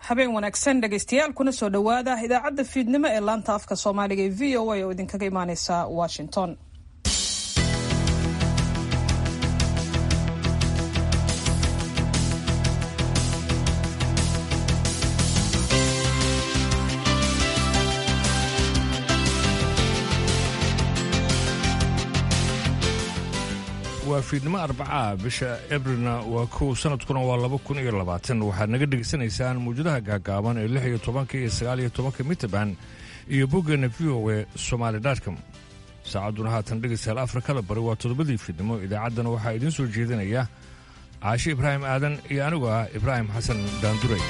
habeen wanaagsan dhegaystayaal kuna soo dhowaada idaacadda fiidnimo ee laanta afka soomaaliga ee v o a oo idinkaga imaaneysa washington waa fiidnimo arbacaa bisha ebrilna waa kow sanadkuna waa laba kun iyo labaatan waxaad naga dhegaysanaysaan mawjadaha gaagaaban ee lix iyo tobanka iyo sagaal iyo tobanka mitrband iyo boggeena v o e somaali dotcom saacadduna haatan dhegaystayaal afrikada bari waa toddobadii fiidnimo idaacaddana waxaa idiin soo jeedinaya caashi ibraahim aadan iyo anigu ah ibraahim xasan daanduray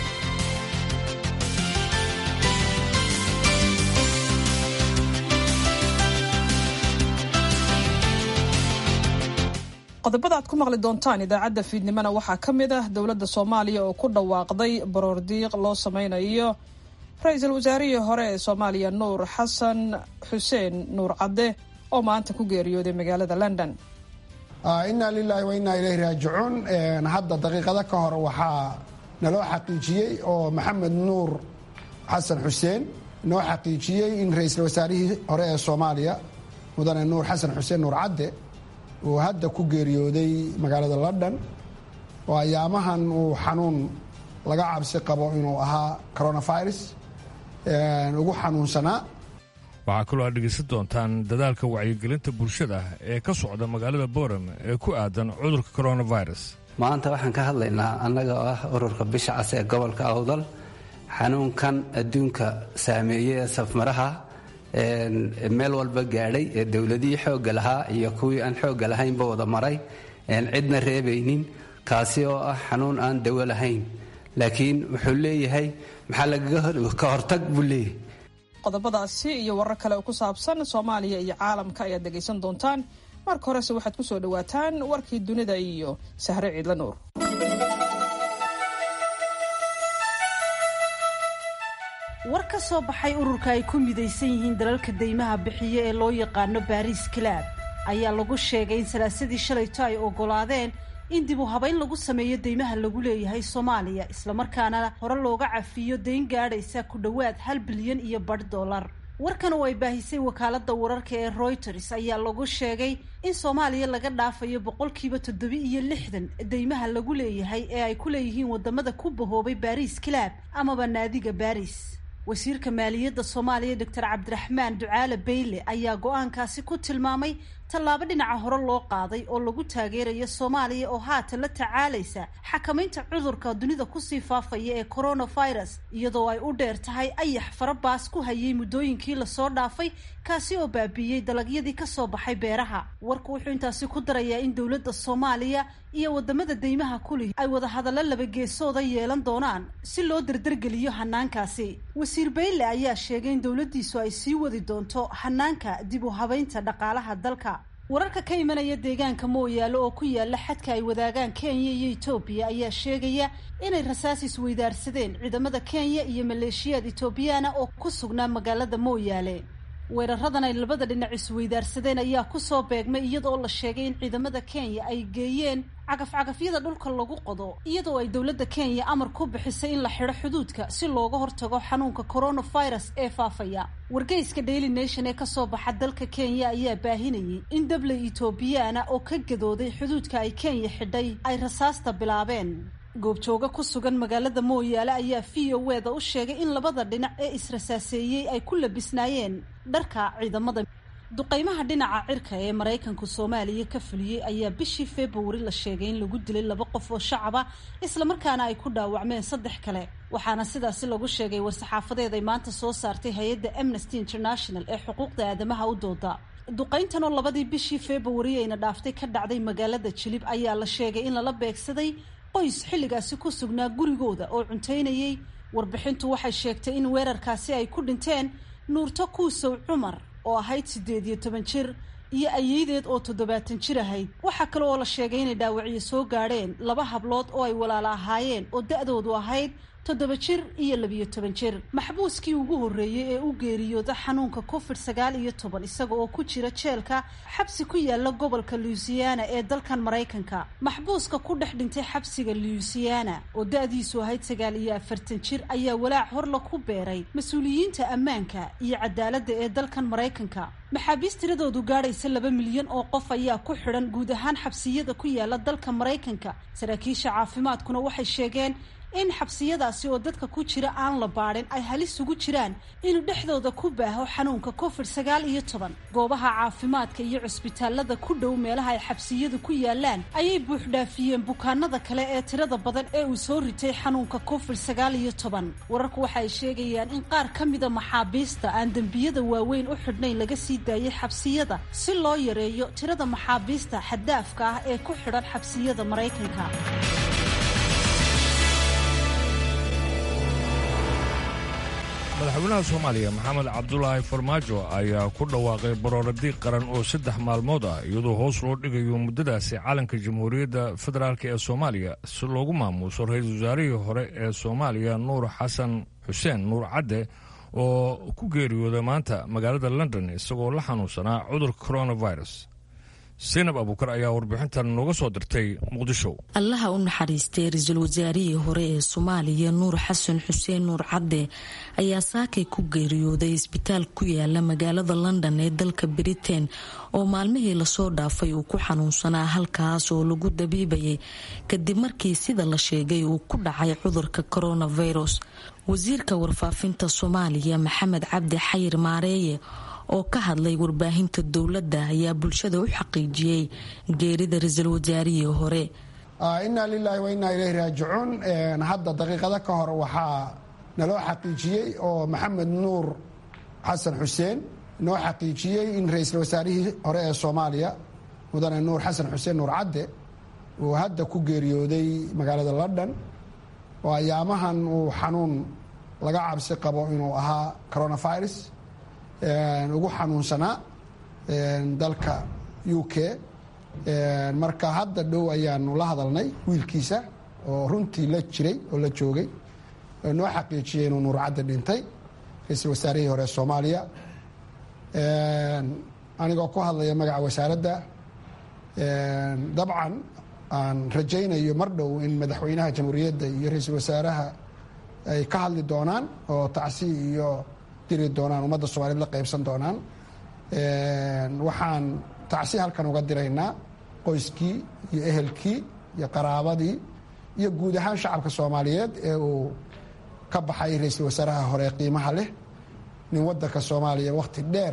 qodobada aad ku maqli doontaan idaacadda fiidnimona waxaa ka mid ah dowladda soomaaliya oo ku dhawaaqday baroordiiq loo sameynayo ra-iisul wasaarihii hore ee soomaaliya nuur xasan xuseen nuur cadde oo maanta ku geeriyooday magaalada london inaa lilaahi wa innaa ilayhi raajicuun hadda daqiiqado ka hor waxaa naloo xaqiijiyey oo maxamed nuur xasan xuseen noo xaqiijiyey in ra-iisul wasaarihii hore ee soomaaliya mudane nuur xasan xuseen nuur cadde uu hadda ku geeriyooday magaalada london oo ayaamahan uu xanuun laga cabsi qabo inuu ahaa coronavirus ugu xanuunsanaa waxaa kaloo aad dhegaysan doontaan dadaalka wacyigelinta bulshada ee ka socda magaalada boram ee ku aadan cudurka coronavirus maanta waxaan ka hadlaynaa annaga oo ah ururka bisha cas ee gobolka awdal xanuunkan adduunka saameeyey ee safmaraha meel walba gaadhay ee dowladihii xoogga lahaa iyo kuwii aan xoogga lahaynba wada maray cidna reebaynin kaasi oo ah xanuun aan dawo lahayn laakiin wuxuu leeyahay maxaa lagaga hortag buu leeyahay qodobadaasi iyo warar kale oo ku saabsan soomaaliya iyo caalamka ayaad dhegaysan doontaan marka horese waxaad ku soo dhowaataan warkii dunida iyo sahre ciidla nuur war ka soo baxay ururka ay ku midaysan yihiin dalalka deymaha bixiye ee loo yaqaano baariis kalaab ayaa lagu sheegay in salaasadii shalayto ay oggolaadeen in dib u habayn lagu sameeyo deymaha lagu leeyahay soomaaliya islamarkaana hore looga cafiyo dayn gaadhaysa ku dhowaad hal bilyan iyo badh dollar warkan oo ay baahisay wakaaladda wararka ee royters ayaa lagu sheegay in soomaaliya laga dhaafayo boqolkiiba toddobi iyo lixdan deymaha lagu leeyahay ee ay ku leeyihiin wadamada ku bahoobay baariis kalaab amaba naadiga baris wasiirka maaliyadda soomaaliya doctor cabdiraxmaan ducaale bayle ayaa go-aankaasi ku tilmaamay tallaabo dhinaca hore loo qaaday oo lagu taageerayo soomaaliya oo haatan la tacaalaysa xakamaynta cudurka dunida kusii faafaya ee coronavirus iyadoo ay u dheer tahay ayax farabaas ku hayay muddooyinkii lasoo dhaafay kaasi oo baabiiyey dalagyadii kasoo baxay beeraha warku wuxuu intaasi ku darayaa in dowladda soomaaliya iyo wadamada deymaha kulih ay wada hadallo labageesooda yeelan doonaan si loo dardargeliyo hanaankaasi wasiir bayle ayaa sheegay in dowladdiisu ay sii wadi doonto hanaanka dib u habaynta dhaqaalaha dalka wararka ka imanaya deegaanka mooyaalo oo ku yaala xadka ay wadaagaan kenya iyo etoobiya ayaa sheegaya inay rasaas isweydaarsadeen ciidamada kenya iyo maleeshiyaad etoobiyaana oo ku sugnaa magaalada mooyaale weeraradan ay labada dhinac isweydaarsadeen ayaa kusoo beegmay iyadoo la sheegay in ciidamada kenya ay geeyeen cagaf-cagafyada dhulka lagu qodo iyadoo ay dowladda kenya amar ku bixisay in la xidho xuduudka si looga hortago xanuunka coronavirus ee faafaya wargeyska daily nation ee kasoo baxa dalka kenya ayaa baahinayay in dabley etoobiyaana oo ka gadooday xuduudka ay kenya xidhay ay rasaasta bilaabeen goobjooga ku sugan magaalada mooyaale ayaa v o e da u sheegay in labada dhinac ee israsaaseeyey ay ku labisnaayeen dharka ciidamada duqeymaha dhinaca cirka ee maraykanku soomaaliya ka fuliyey ayaa bishii februari la sheegay in lagu dilay laba qof oo shacaba islamarkaana ay ku dhaawacmeen saddex kale waxaana sidaasi lagu sheegay war-saxaafadeed ay maanta soo saartay hay-adda amnesty international ee xuquuqda aadamaha u dooda duqeyntan oo labadii bishii februari ayna dhaaftay ka dhacday magaalada jilib ayaa la sheegay in lala beegsaday qoys xilligaasi ku sugnaa gurigooda oo cuntaynayay warbixintu waxay sheegtay in weerarkaasi ay ku dhinteen nuurto kuusow cumar oo ahayd siddeed iyo toban jir iyo ayeydeed oo toddobaatan jir ahayd waxaa kale oo la sheegay inay dhaawacyo soo gaadheen laba hablood oo ay walaalo ahaayeen oo da-doodu ahayd toddoba jir iyo labiyo toban jir maxbuuskii ugu horreeyey ee u geeriyooda xanuunka covid sagaal iyo toban isaga oo ku jira jeelka xabsi ku yaala gobolka louisiana ee dalkan maraykanka maxbuuska ku dhex dhintay xabsiga louisiana oo da-diisu ahayd sagaal iyo afartan jir ayaa walaac horla ku beeray mas-uuliyiinta ammaanka iyo cadaaladda ee dalkan maraykanka maxaabiist tiradoodu gaadhaysa laba milyan oo qof ayaa ku xidhan guud ahaan xabsiyada ku yaala dalka maraykanka saraakiisha caafimaadkuna waxay sheegeen in xabsiyadaasi oo dadka ku jira aan la baadhin ay halis ugu jiraan inuu dhexdooda ku baaho xanuunka covid sagaal iyo toban goobaha caafimaadka iyo cusbitaalada ku dhow meelaha ay xabsiyadu ku yaalaan ayay buuxdhaafiyeen bukaanada kale ee tirada badan ee uu soo ritay xanuunka covid sagaal iyo toban wararku waxa ay sheegayaan in qaar ka mida maxaabiista aan dembiyada waaweyn u xidhnayn laga sii daayay xabsiyada si loo yareeyo tirada maxaabiista xaddaafka ah ee ku xidhan xabsiyada maraykanka madaxweynaha soomaaliya maxamed cabdulaahi farmaajo ayaa ku dhawaaqay barooradiiq qaran oo saddex maalmood ah iyadoo hoos loo dhigayo muddadaasi calanka jamhuuriyadda federaalk ee soomaaliya si loogu maamuuso ra-iisul wasaarihii hore ee soomaaliya nuur xasan xuseen nuur cadde oo ku geeriyooda maanta magaalada london isagoo la xanuunsanaa cudurka coronavirus saynab abuukar ayaa warbixintan nooga soo dirtay muqdisho allaha u naxariistay ra-iisul wasaarihii hore ee soomaaliya nuur xasan xuseen nuur cadde ayaa saakay ku geeriyooday isbitaal ku yaala magaalada london ee dalka britain oo maalmihii lasoo dhaafay uu ku xanuunsanaa halkaas oo lagu dabiibayay kadib markii sida la sheegay uu ku dhacay cudurka coronavirus wasiirka warfaafinta soomaaliya maxamed cabdi xayir maareeye oo ka hadlay warbaahinta dowladda ayaa bulshada u xaqiijiyey geerida ra-iisul wasaarihii hore inaa lilaahi wa innaa ilayhi raajicuun hadda daqiiqado ka hor waxaa naloo xaqiijiyey oo maxamed nuur xasan xuseen noo xaqiijiyey in ra-iisul wasaarihii hore ee soomaaliya mudane nuur xasan xuseen nuur cadde uu hadda ku geeriyooday magaalada london oo ayaamahan uu xanuun laga cabsi qabo inuu ahaa coronavirus ugu xanuunsanaa dalka u k marka hadda dhow ayaanu la hadalnay wiilkiisa oo runtii la jiray oo la joogay noo xaqiijiyey inuu nuur cadde dhintay ra-iisul wasaarihii hore soomaaliya anigoo ku hadlaya magaca wasaaradda dabcan aan rajaynayo mar dhow in madaxweynaha jamhuuriyadda iyo ra-iisul wasaaraha ay ka hadli doonaan oo tacsi iyo diri doonaan ummadda soomaaliyed la qaybsan doonaan waxaan tacsi halkan uga diraynaa qoyskii iyo ehelkii iyo qaraabadii iyo guud ahaan shacabka soomaaliyeed ee uu ka baxay ra-iisul wasaaraha hore qiimaha leh nin waddanka soomaaliya wakhti dheer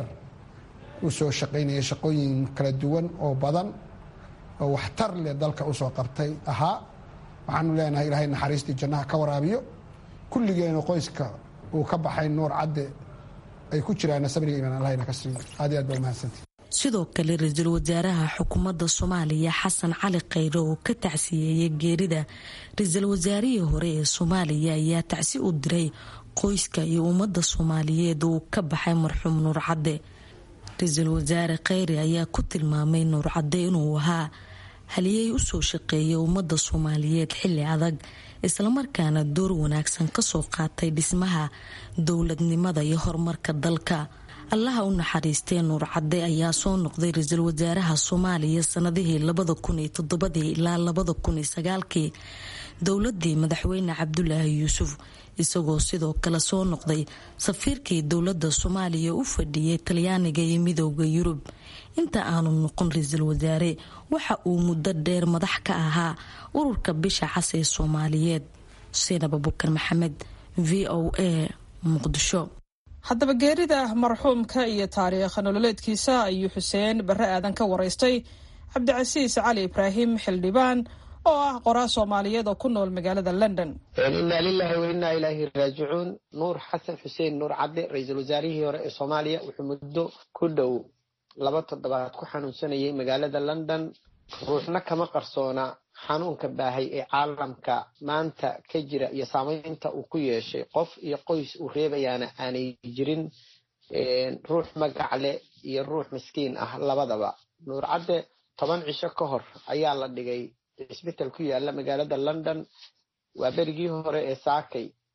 u soo shaqaynaya shaqooyin kala duwan oo badan oo waxtar leh dalka usoo qabtay ahaa waxaanu leenahay ilaahay naxariistii jannaha ka waraabiyo kulligeena qoyska uu ka baxay nuur cadde ay ku jiraan sabriga imaan allahna ka siiyo aad iyo aad baa umahadsantii sidoo kale ra-iisul wasaaraha xukuumadda soomaaliya xasan cali khayre oo ka tacsiyeeyay geerida ra-iisul wasaarihii hore ee soomaaliya ayaa tacsi u diray qoyska iyo ummadda soomaaliyeed uu ka baxay marxuum nuur cadde ra-iisul wasaare khayre ayaa ku tilmaamay nuur cadde inuu ahaa haliyey usoo shaqeeyay ummadda soomaaliyeed xilli adag islamarkaana door wanaagsan kasoo qaatay dhismaha dowladnimada iyo horumarka dalka allaha u naxariistee nuur cadde ayaa soo noqday ra-iisul wasaaraha soomaaliya sanadihii labada kun iyo toddobadii ilaa labada kun iyo sagaalkii dowladii madaxweyne cabdulaahi yuusuf isagoo sidoo kale soo noqday safiirkii dowladda soomaaliya u fadhiyay talyaaniga iyo midooda yurub inta aanu noqon ra-iisul wasaare waxa uu muddo dheer madax ka ahaa ururka bisha cas ee soomaaliyeed seinab abukar maxamed v o a muqdisho haddaba geerida marxuumka iyo taariikh nololeedkiisa ayuu xuseen barre aadan ka waraystay cabdicasiis cali ibraahim xildhibaan oo ah qoraa soomaaliyeed oo ku nool magaalada london inaa lilahi wa inaa ilaahi raajicuun nuur xasan xuseen nuur cadde ra-iisul wasaarihii hore ee soomaaliya wuxuu muddo ku dhow laba toddobaad ku xanuunsanayay magaalada london ruuxna kama qarsoona xanuunka baahay ee caalamka maanta ka jira iyo saamaynta uu ku yeeshay qof iyo qoys uu reebayaana aanay jirin ruux magac leh iyo ruux miskiin ah labadaba nuur cadde toban cisho ka hor ayaa la dhigay cisbital ku yaala magaalada london waa berigii hore ee saakay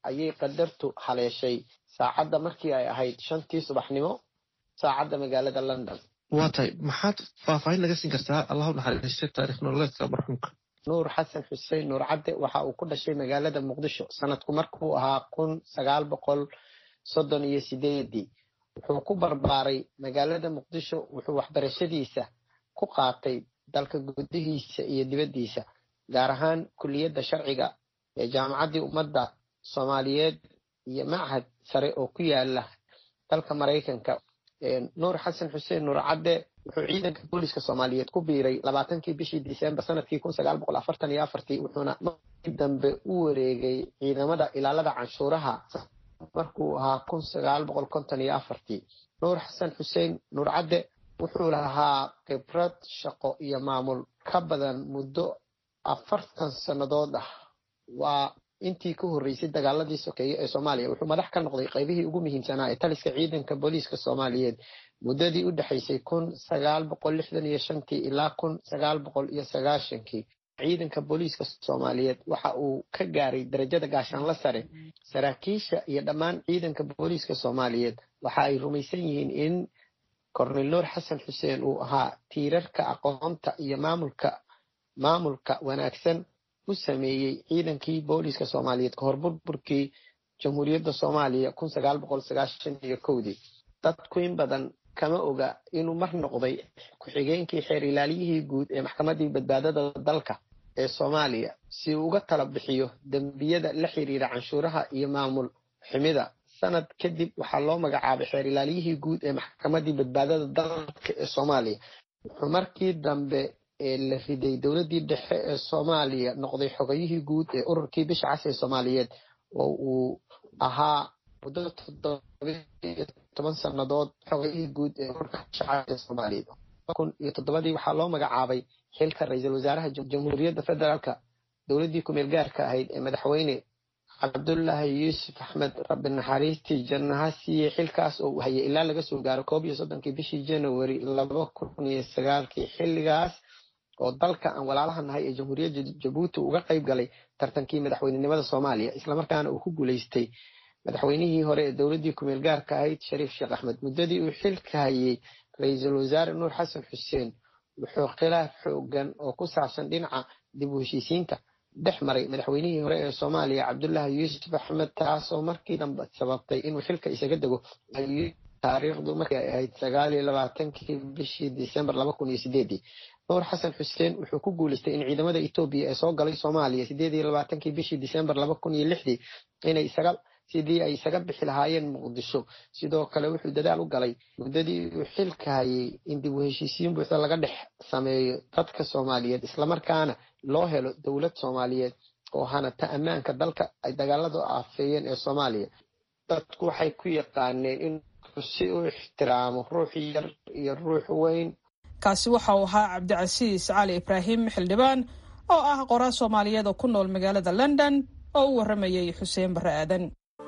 ayay qadartu haleeshay saacadda markii ay ahayd shantii subaxnimo saacadda magaalada london waa tahay maxaad faahfaahin naga siin kartaa allahu naxariistay taarikh nololeedka marxuumka nuur xasan xuseen nuur cadde waxa uu ku dhashay magaalada muqdisho sanadku markuu ahaa kun sagaal boqol soddon iyo sideedii wuxuu ku barbaaray magaalada muqdisho wuxuu waxbarashadiisa ku qaatay dalka gudihiisa iyo dibaddiisa gaar ahaan kuliyadda sharciga ee jaamacaddii ummadda soomaaliyeed iyo machad sare oo ku yaala dalka maraykanka nuur xasan xuseen nuur cadde wuxuu ciidanka booliska soomaaliyeed ku biiray labaatankii bishii disembar sanadkii kun sagaal boqol afartan iyo afartii wuxuuna markii dambe u wareegay ciidamada ilaalada canshuuraha markuu ahaa kun sagaal boqol konton iyo afartii nuur xasan xuseen nuur cadde wuxuu lahaa khibrad shaqo iyo maamul ka badan muddo afartan sannadood ah waa intii ka horreysay dagaaladii sokeeye ee soomaaliya wuxuu madax ka noqday qaybihii ugu muhiimsanaa ee taliska ciidanka booliiska soomaaliyeed muddadii u dhexaysay kun sagaal boqol lixdan iyo shantii ilaa kun sagaal boqol iyo sagaashankii ciidanka booliiska soomaaliyeed waxa uu ka gaaray darajada gaashaanla sare saraakiisha iyo dhammaan ciidanka booliiska soomaaliyeed waxa ay rumaysan yihiin in kornel nuur xasan xuseen uu ahaa tiirarka aqoonta iyo maamulka maamulka wanaagsan u sameeyey ciidankii booliiska soomaaliyeed kahor burburkii jamhuuriyadda soomaaliya kun sagaal boqol sagaashan iyo kowdii dadku in badan kama oga inuu mar noqday ku-xigeenkii xeer ilaaliyihii guud ee maxkamaddii badbaadada dalka ee soomaaliya si uu uga tala bixiyo dembiyada la xiriira canshuuraha iyo maamul xumida sanad kadib waxaa loo magacaabay xeer ilaaliyihii guud ee maxkamaddii badbaadada dalka ee soomaaliya wuxuu markii dambe ee la riday dowladdii dhexe ee soomaaliya noqday xogayihii guud ee ururkii bisha cas ee soomaaliyeed oo uu ahaa muddo toddobiyo toban sannadood xogayihii guud ee ururka bisha cas ee soomaaliyeed kun iyo toddobadii waxaa loo magacaabay xilka ra-iisul wasaaraha jamhuuriyadda federaalka dowladdii kumeel gaarka ahayd ee madaxweyne cabdullaahi yuusuf axmed rabbi naxariistii jannaha siiyey xilkaas oo uu hayay ilaa laga soo gaaro koob iyo soddonkii bishii january laba kun iyo sagaalkii xilligaas oo dalka aan walaalaha nahay ee jamhuuriyadda jabuuti uga qayb galay tartankii madaxweynenimada soomaaliya islamarkaana uu ku guulaystay madaxweynihii hore ee dowladdii kumeel gaarka ahayd shariif sheekh axmed muddadii uu xilka hayay ra-iisul wasaare nuur xasan xuseen wuxuu khilaaf xoogan oo ku saabsan dhinaca dib u heshiisiinta dhex maray madaxweynihii hore ee soomaaliya cabdullaahi yuusuf axmed taasoo markii dambe sababtay inuu xilka isaga dego taariikhdu markii ay ahayd sagaal iyo labaatankii bishii disembar laba kun iyo sideedii nuur xasan xuseen wuxuu ku guulaystay in ciidamada etoobiya ee soo galay soomaaliya sideed iyo labaatankii bishii disembar laba kun iyo lixdii inay isaga sidii ay isaga bixi lahaayeen muqdisho sidoo kale wuxuu dadaal u galay muddadii uu xilka hayay in dib u heshiisiin buuxda laga dhex sameeyo dadka soomaaliyeed islamarkaana loo helo dowlad soomaaliyeed oo hanata ammaanka dalka ay dagaaladu aafeeyeen ee soomaaliya dadku waxay ku yaqaaneen in si u ixtiraamo ruux yar iyo ruux weyn kaasi waxa uu ahaa cabdicasiis cali ibraahim xildhibaan oo ah qoraa soomaaliyeed oo ku nool magaalada london oo u warramayay xuseen barre aadan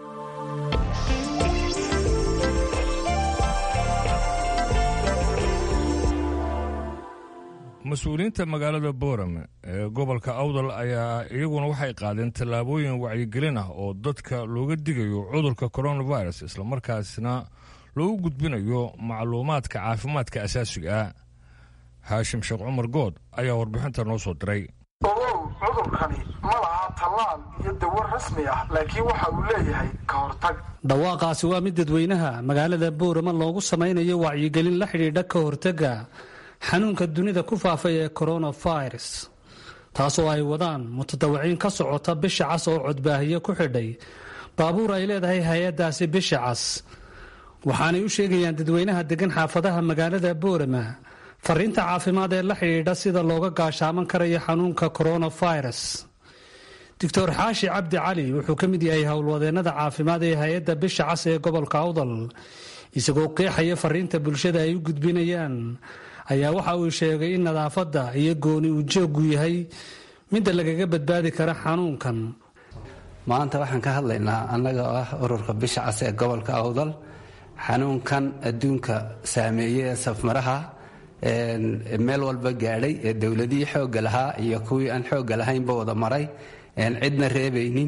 mas-uuliyiinta magaalada boorame ee gobolka awdal ayaa iyaguna waxay qaadeen tallaabooyin wacyigelin ah oo dadka looga digayo cudurka coronavirus islamarkaasna loogu gudbinayo macluumaadka caafimaadka asaasiga ah haashim sheekh cumar good ayaa warbixinta noo soo diray ogow cudurkani ma laha tallaal iyo dawo rasmi ah laakiin waxa uu leeyahay ka hortag dhawaaqaasi waa mid dadweynaha magaalada boorama loogu samaynayo wacyigelin la xidhiidha ka hortagga xanuunka dunida ku faafay ee coronavirus taasoo ay wadaan mutadawiciin ka socota bisha cas oo codbaahiye ku xidhay baabuur ay leedahay hay-addaasi bisha cas waxaanay u sheegayaan dadweynaha degan xaafadaha magaalada boorama fariinta caafimaad ee la xidhiidha sida looga gaashaaman karayo xanuunka coronavirus doctor xaashi cabdi cali wuxuu ka mid yahay howlwadeennada caafimaad ee hay-adda bisha cas ee gobolka awdal isagoo qeexaya fariinta bulshada ay u gudbinayaan ayaa waxa uu sheegay in nadaafadda iyo gooni uu jooggu yahay midda lagaga badbaadi kara xanuunkan maanta waxaan ka hadlaynaa annaga oo ah ururka bisha cas ee gobolka awdal xanuunkan adduunka saameeyey ee safmaraha meel walba gaadhay ee dowladihii xoogga lahaa iyo kuwii aan xoogga lahaynba wada maray cidna reebaynin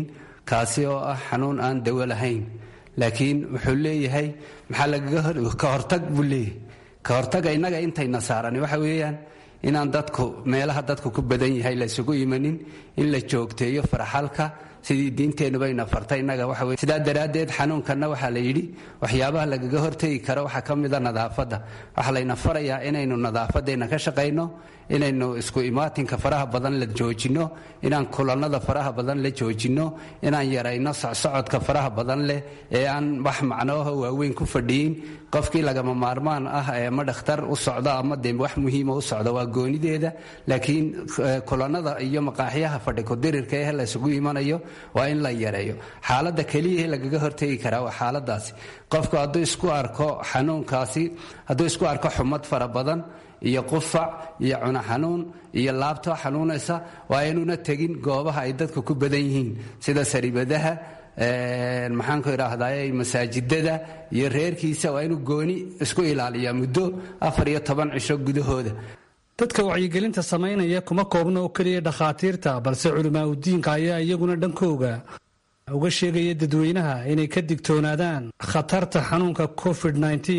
kaasi oo ah xanuun aan dawo lahayn laakiin wuxuu leeyahay maxaa lagaga ka hortag buu leeyahay ka hortaga innaga intayna saarani waxa weeyaan inaan dadku meelaha dadku ku badan yahay laysugu imanin in la joogteeyo farxalka sidii diinteennubayna fartay innaga waxa weye sidaa daraaddeed xanuunkanna waxaa la yidhi waxyaabaha lagaga hortegi karo waxaa ka mida nadaafadda waxaa layna farayaa inaynu nadaafadeenna ka shaqayno inaynu isku imaatinka faraha badan la joojinno inaan kulannada faraha badan la joojinno inaan yarayno socsocodka faraha badan leh ee aan wax macnooha waaweyn ku fadhiyin qofkii lagama maarmaan ah ee ma dhakhtar u socdo ama dee wax muhiima u socdo waa goonideeda laakiin kulannada iyo maqaaxyaha fadhi kudirirka ee laysugu imanayo waa in la yareeyo xaaladda keliya lagaga hortegi karaa waa xaaladaasi qofku hadduu isku arko xanuunkaasi hadduu isku arko xumad fara badan iyo qufac iyo cuno xanuun iyo laabto xanuunaysa waa inuuna tegin goobaha ay dadku ku badan yihiin sida saribadaha maxaanku idhaahdaye masaajidada iyo reerkiisa waa inuu gooni isku ilaaliyaa muddo afar iyo toban cisho gudahooda dadka wacyigelinta samaynaya kuma koobna oo keliya dhakhaatiirta balse culimaa udiinka ayaa iyaguna dhankooga uga sheegaya dadweynaha inay ka digtoonaadaan khatarta xanuunka covid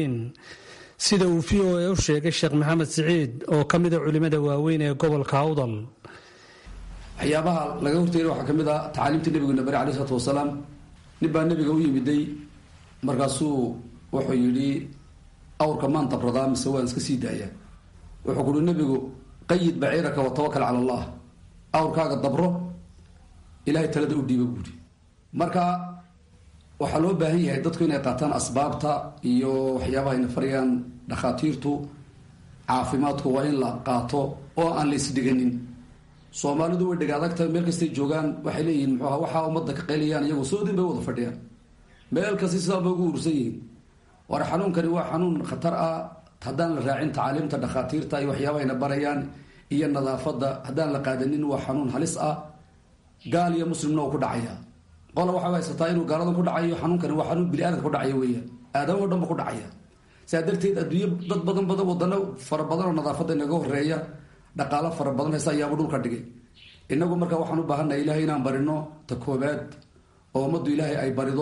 sida uu v o a u sheegay sheekh maxamed siciid oo ka mida culimada waaweyn ee gobolka awdal waxyaabaha laga horteeda waxaa ka mid ah tacaaliimta nebigeena bari alai isalaatu wasalaam nin baa nebiga u yimiday markaasuu wuxuu yidhi awrka maan dabradaa mise waan iska sii daayaa wuxuu kuhi nebigu qayid baciiraka watawakal cala allah awrkaaga dabro ilahay talada u dhiiba buuhi marka waxaa loo baahan yahay dadku inay qaataan asbaabta iyo waxyaabaha ayna farayaan dhakhaatiirtu caafimaadku waa in la qaato oo aan la isdhiganin soomaalidu way dhega adagtahay meel kastay joogaan waxay leeyihiin muxuuha waxaa ummadda ka qaylayaan iyagu soodin bay wada fadhiyaan meel kasta sidaa bay ugu ursan yihiin war xanuunkani waa xanuun khatar ah haddaan la raacin tacaaliimta dhakhaatiirta iyo waxyaabaha ayna barayaan iyo nadaafadda haddaan la qaadanin waa xanuun halis ah gaal iyo muslimna oo ku dhacaya qola waxaa haysataa inuu gaaladan ku dhacayo xanuunkani waa xanuun bini-aadamka ku dhacaya weeyaan aadama o dhan ba ku dhacaya sidaa darteed adduunyo dad badan badan wadano fara badan oo nadaafadda inaga horeeya dhaqaalo fara badan haysa ayaaba dhulka dhigay inagu marka waxaan u baahannahay ilahay inaan barino ta koobaad oo ummaddu ilaahay ay barido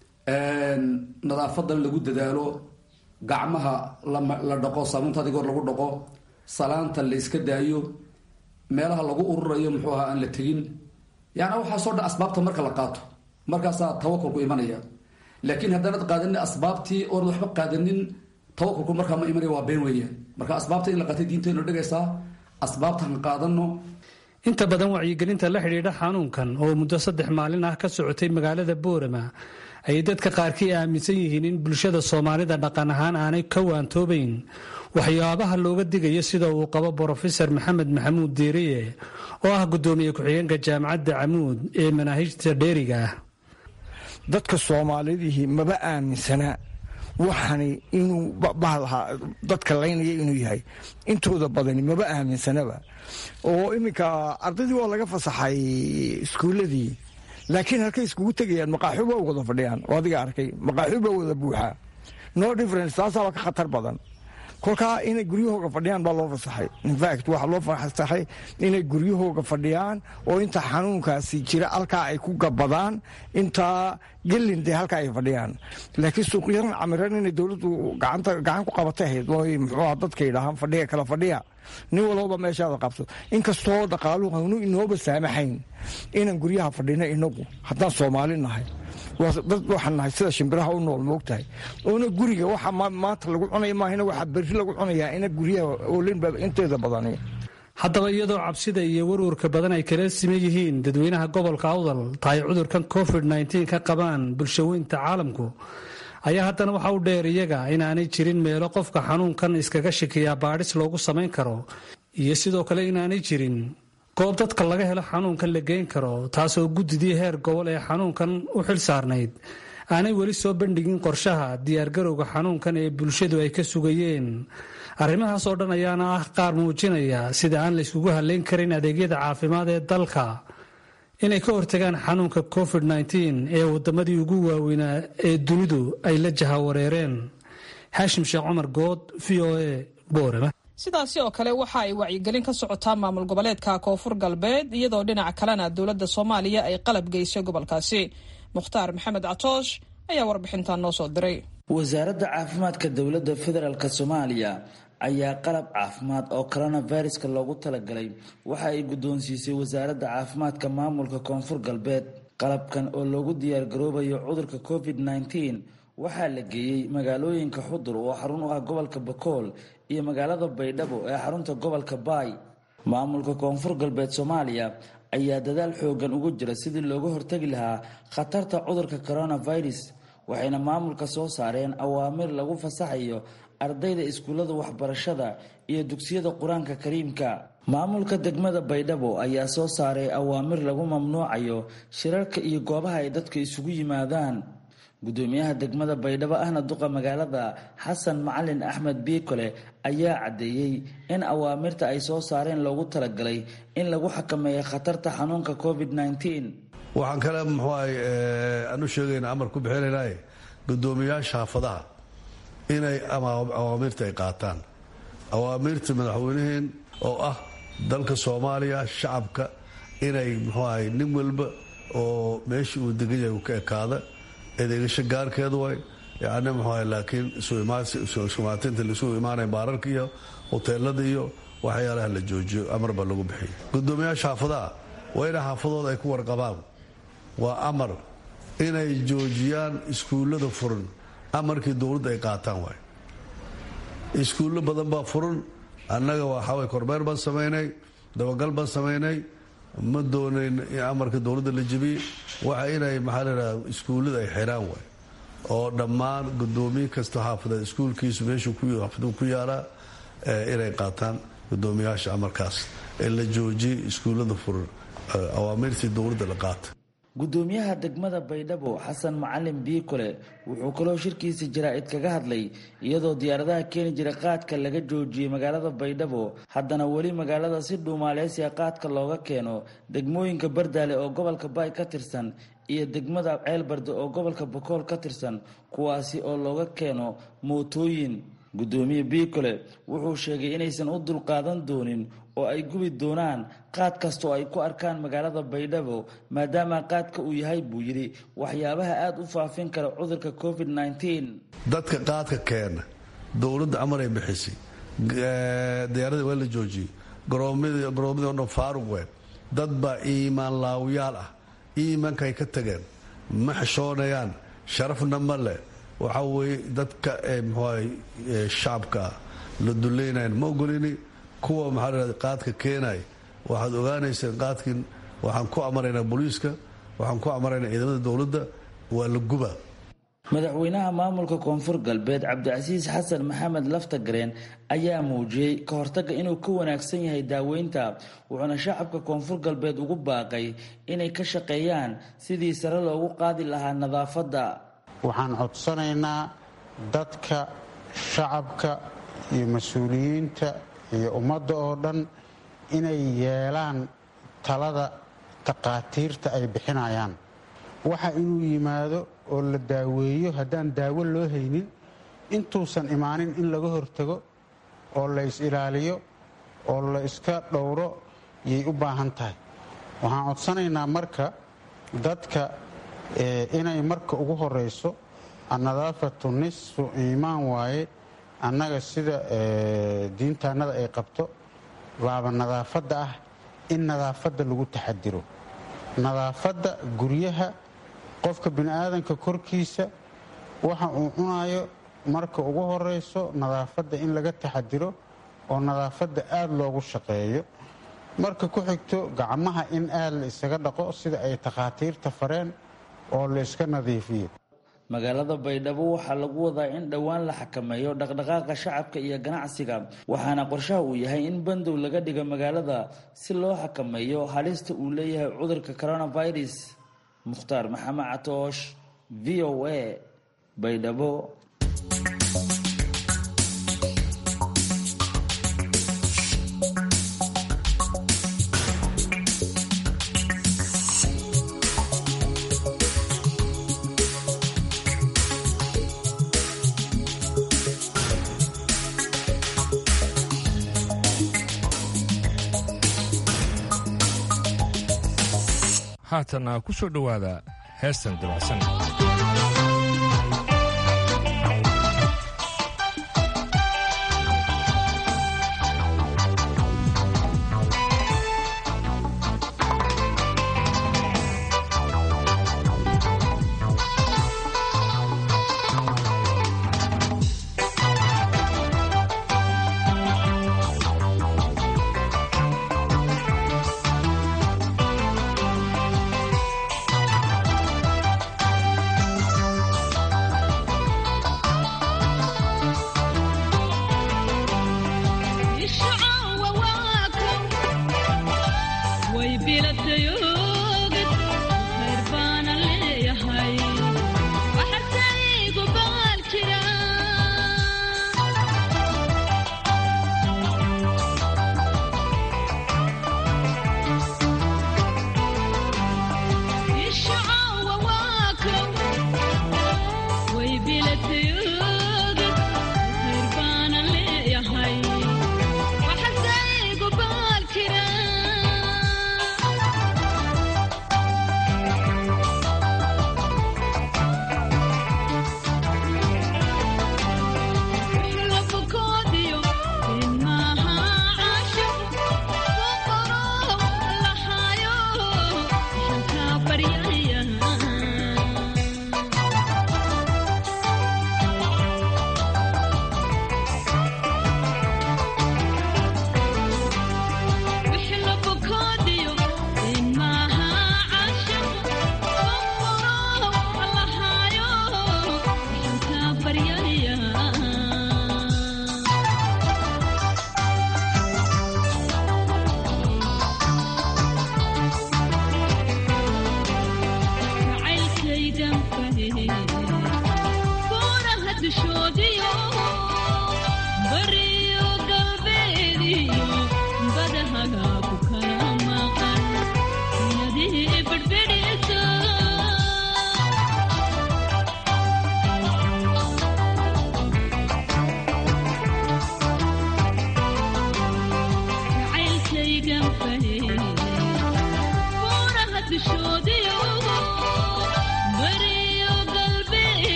nadaafadan lagu dadaalo gacmaha la dhaqo saamuunta adigoor lagu dhaqo salaanta la iska daayo meelaha lagu ururayo muxuu ahaa aan la tegin yaana waxaasoo dhan asbaabta marka la qaato markaasaa tawakulku imanaya laakiin haddaanad qaadanin asbaabtii oonad waxba qaadanin tawakulku markaa ma imanaya waa been weeyaan marka asbaabta in la qaatay diintaynu dhigaysaa asbaabtan qaadano inta badan wacyigelinta la xidhiidha xanuunkan oo muddo saddex maalin ah ka socotay magaalada boorama ayay dadka qaarkii aaminsan yihiin in bulshada soomaalida dhaqan ahaan aanay ka waantoobayn waxyaabaha looga digayo sida uu qabo brofesor maxamed maxamuud diiriye oo ah gudoomiye ku-xigeenka jaamacadda camuud ee manaahijta dheeriga ah dadka soomaalidihii maba aaminsana waxani inuu bahlahaa dadka laynaya inuu yahay intooda badani maba aaminsanaba oo iminka ardaydii waa laga fasaxay iskuuladii laakiin halkay iskugu tegayaan maqaaxu ba wada fadhiyaan oo adiga arkay maqaaxu ba wada buuxaa no difference taasaaba ka khatar badan kolkaa inay guryahooga fadhiyaan baa loo fasaxay infact waxaa loo fasaxay inay guryahooga fadhiyaan oo inta xanuunkaasi jira halkaa ay ku gabadaan intaa gelin dee halkaa ay fadhiyaan laakiin suuqyadan camiran inay dowladdu gacan ku qabatay ahayd way muxuuha dadka yidhaahaan fadhiya kala fadhiya nin walbaba meeshaada qabto inkastoo dhaqaaluhu hanu inooba saamaxayn inaan guryaha fadhino inagu haddaan soomaali nahay dad waxaan nahay sida shimbiraha u nool moogtahay oona guriga waxa maanta lagu cunaya maahina waxaa berri lagu cunayaa ina guryaha oolinba inteeda badani haddaba iyadoo cabsida iyo warwarka badan ay kala siman yihiin dadweynaha gobolka awdal tahay cudurkan covid ka qabaan bulshaweynta caalamku ayaa haddana waxa u dheer iyaga inaanay jirin meelo qofka xanuunkan iskaga shikiyaa baadhis loogu samayn karo iyo sidoo kale inaanay jirin goob dadka laga helo xanuunkan la geyn karo taasoo guddidii heer gobol ee xanuunkan u xil saarnayd aanay weli soo bandhigin qorshaha diyaargarowga xanuunkan ee bulshadu ay ka sugayeen arrimahaas oo dhan ayaana ah qaar muujinaya sida aan la yskugu hadlayn karin adeegyada caafimaad ee dalka inay ka hortagaan xanuunka covid ee wadamadii ugu waaweynaa ee dunidu ay la jahawareereen xaashim sheekh cumar good v o a boorama sidaasi oo kale waxa ay wacyigelin ka socotaa maamul goboleedka koonfur galbeed iyadoo dhinaca kalena dowladda soomaaliya ay qalab geysay gobolkaasi mukhtaar maxamed catoosh ayaa warbixintan noo soo diray wasaaradda caafimaadka dowladda federaalk soomaaliya ayaa qalab caafimaad oo coronaviruska loogu talagalay waxa ay guddoonsiisay wasaaradda caafimaadka maamulka koonfur galbeed qalabkan oo loogu diyaargaroobayo cudurka covid nneteen waxaa la geeyey magaalooyinka xudur oo xarun u ah gobolka bakool iyo magaalada baydhabo ee xarunta gobolka baay maamulka koonfur galbeed soomaaliya ayaa dadaal xoogan ugu jira sidii looga hortagi lahaa khatarta cudurka coronavirus waxayna maamulka soo saareen awaamir lagu fasaxayo ardayda iskuullada waxbarashada iyo dugsiyada qur-aanka kariimka maamulka degmada baydhabo ayaa soo saaray awaamir lagu mamnuucayo shirarka iyo goobaha ay dadka isugu yimaadaan gudoomiyaha degmada baydhabo ahna duqa magaalada xasan macalin axmed biikole ayaa caddeeyey in awaamirta ay soo saareen loogu talagalay in lagu xakameeyo khatarta xanuunka covid nneteen waxaan kale muxuahay aan u sheegayna amar ku bixinaynaye gudoomiyaasha xaafadaha inay awaamirta ay qaataan awaamirta madaxweyneheen oo ah dalka soomaaliya shacabka inay muxuahay nin walba oo meesha uu degan yahay uu ka ekaada edegasho gaarkeedu way yani muxuahay laakiin isumaatinta laisugu imaanaya baararka iyo hoteelada iyo waxyaalaha la joojiyo amar baa lagu bixiya gudoomiyaasha xaafadaha waa inay xaafadooda ay ku warqabaan waa amar inay joojiyaan iskuullada furan amarkii dowladda ay qaataan waay iskuullo badan baa furan annaga waxaaway kormeer baan samaynay dabagal baan samaynay ma doonayn in amarka dowladda la jebiyey waxa inay maxaa ladhaha iskuullada ay xiraan waay oo dhammaan gudoomiye kasta xaafadeed iskuulkiisu meeshuu xaafaduu ku yaalaa inay qaataan gudoomiyaasha amarkaas ee la joojiyey iskuullada furan awaamirtii dowladda la qaata gudoomiyaha degmada baydhabo xasan macalin biikole wuxuu kaloo shirkiisa jaraa-id kaga hadlay iyadoo diyaaradaha keeni jira qaadka laga joojiyey magaalada baydhabo haddana weli magaalada si dhuumaaleysiga qaadka looga keeno degmooyinka bardaale oo gobolka baay ka tirsan iyo degmada ceelbarde oo gobolka bakool ka tirsan kuwaasi oo looga keeno mootooyin gudoomiye biikole wuxuu sheegay inaysan u dulqaadan doonin oo ay gubi doonaan qaad kasta oo ay ku arkaan magaalada baydhabo maadaama qaadka uu yahay buu yidhi waxyaabaha aada u faafin kara cudurka covid nneteen dadka qaadka keena dowladda amar ay bixisay diyaaradii waa la joojiyey garoomadii o dhan faaruq ween dad baa iimaan laawyaal ah iimaankaay ka tageen ma xishoonayaan sharafna ma leh waxaa weeye dadka mxuahay shacabka ah la dulaynayan ma ogolini kuwa maxaa la qaadka keenay waxaad ogaanayseen qaadkin waxaan ku amaraynaa booliiska waxaan ku amaraynaa ciidamada dowladda waa la guba madaxweynaha maamulka koonfur galbeed cabdicasiis xasan maxamed laftagareen ayaa muujiyey ka hortaga inuu ka wanaagsan yahay daaweynta wuxuuna shacabka koonfur galbeed ugu baaqay inay ka shaqeeyaan sidii sare loogu qaadi lahaa nadaafadda waxaan codsanaynaa dadka shacabka iyo mas-uuliyiinta iyo ummadda oo dhan inay yeelaan talada takhaatiirta ay bixinayaan waxa inuu yimaado oo la daaweeyo haddaan daawo loo haynin intuusan imaanin in laga hortago oo la is-ilaaliyo oo la iska dhowro yay u baahan tahay waxaan codsanaynaa marka dadka inay marka ugu horeyso annadaafatu nisfu iimaan waaye annaga sida diintaannada ay qabto baaba nadaafadda ah in nadaafadda lagu taxadiro nadaafadda guryaha qofka bini'aadanka korkiisa waxa uu cunayo marka ugu horeyso nadaafadda in laga taxadiro oo nadaafadda aada loogu shaqeeyo marka ku xigto gacmaha in aada la isaga dhaqo sida ay takhaatiirta fareen oo la iska nadiifiyo magaalada baydhabo waxaa lagu wadaa in dhowaan la xakameeyo dhaqdhaqaaqa shacabka iyo ganacsiga waxaana qorshaha uu yahay in bandow laga dhigo magaalada si loo xakameeyo halista uu leeyahay cudurka coronavirus mukhtaar maxamed catoosh v o a baydhabo haatana ku soo dhowaada heestan dabacsan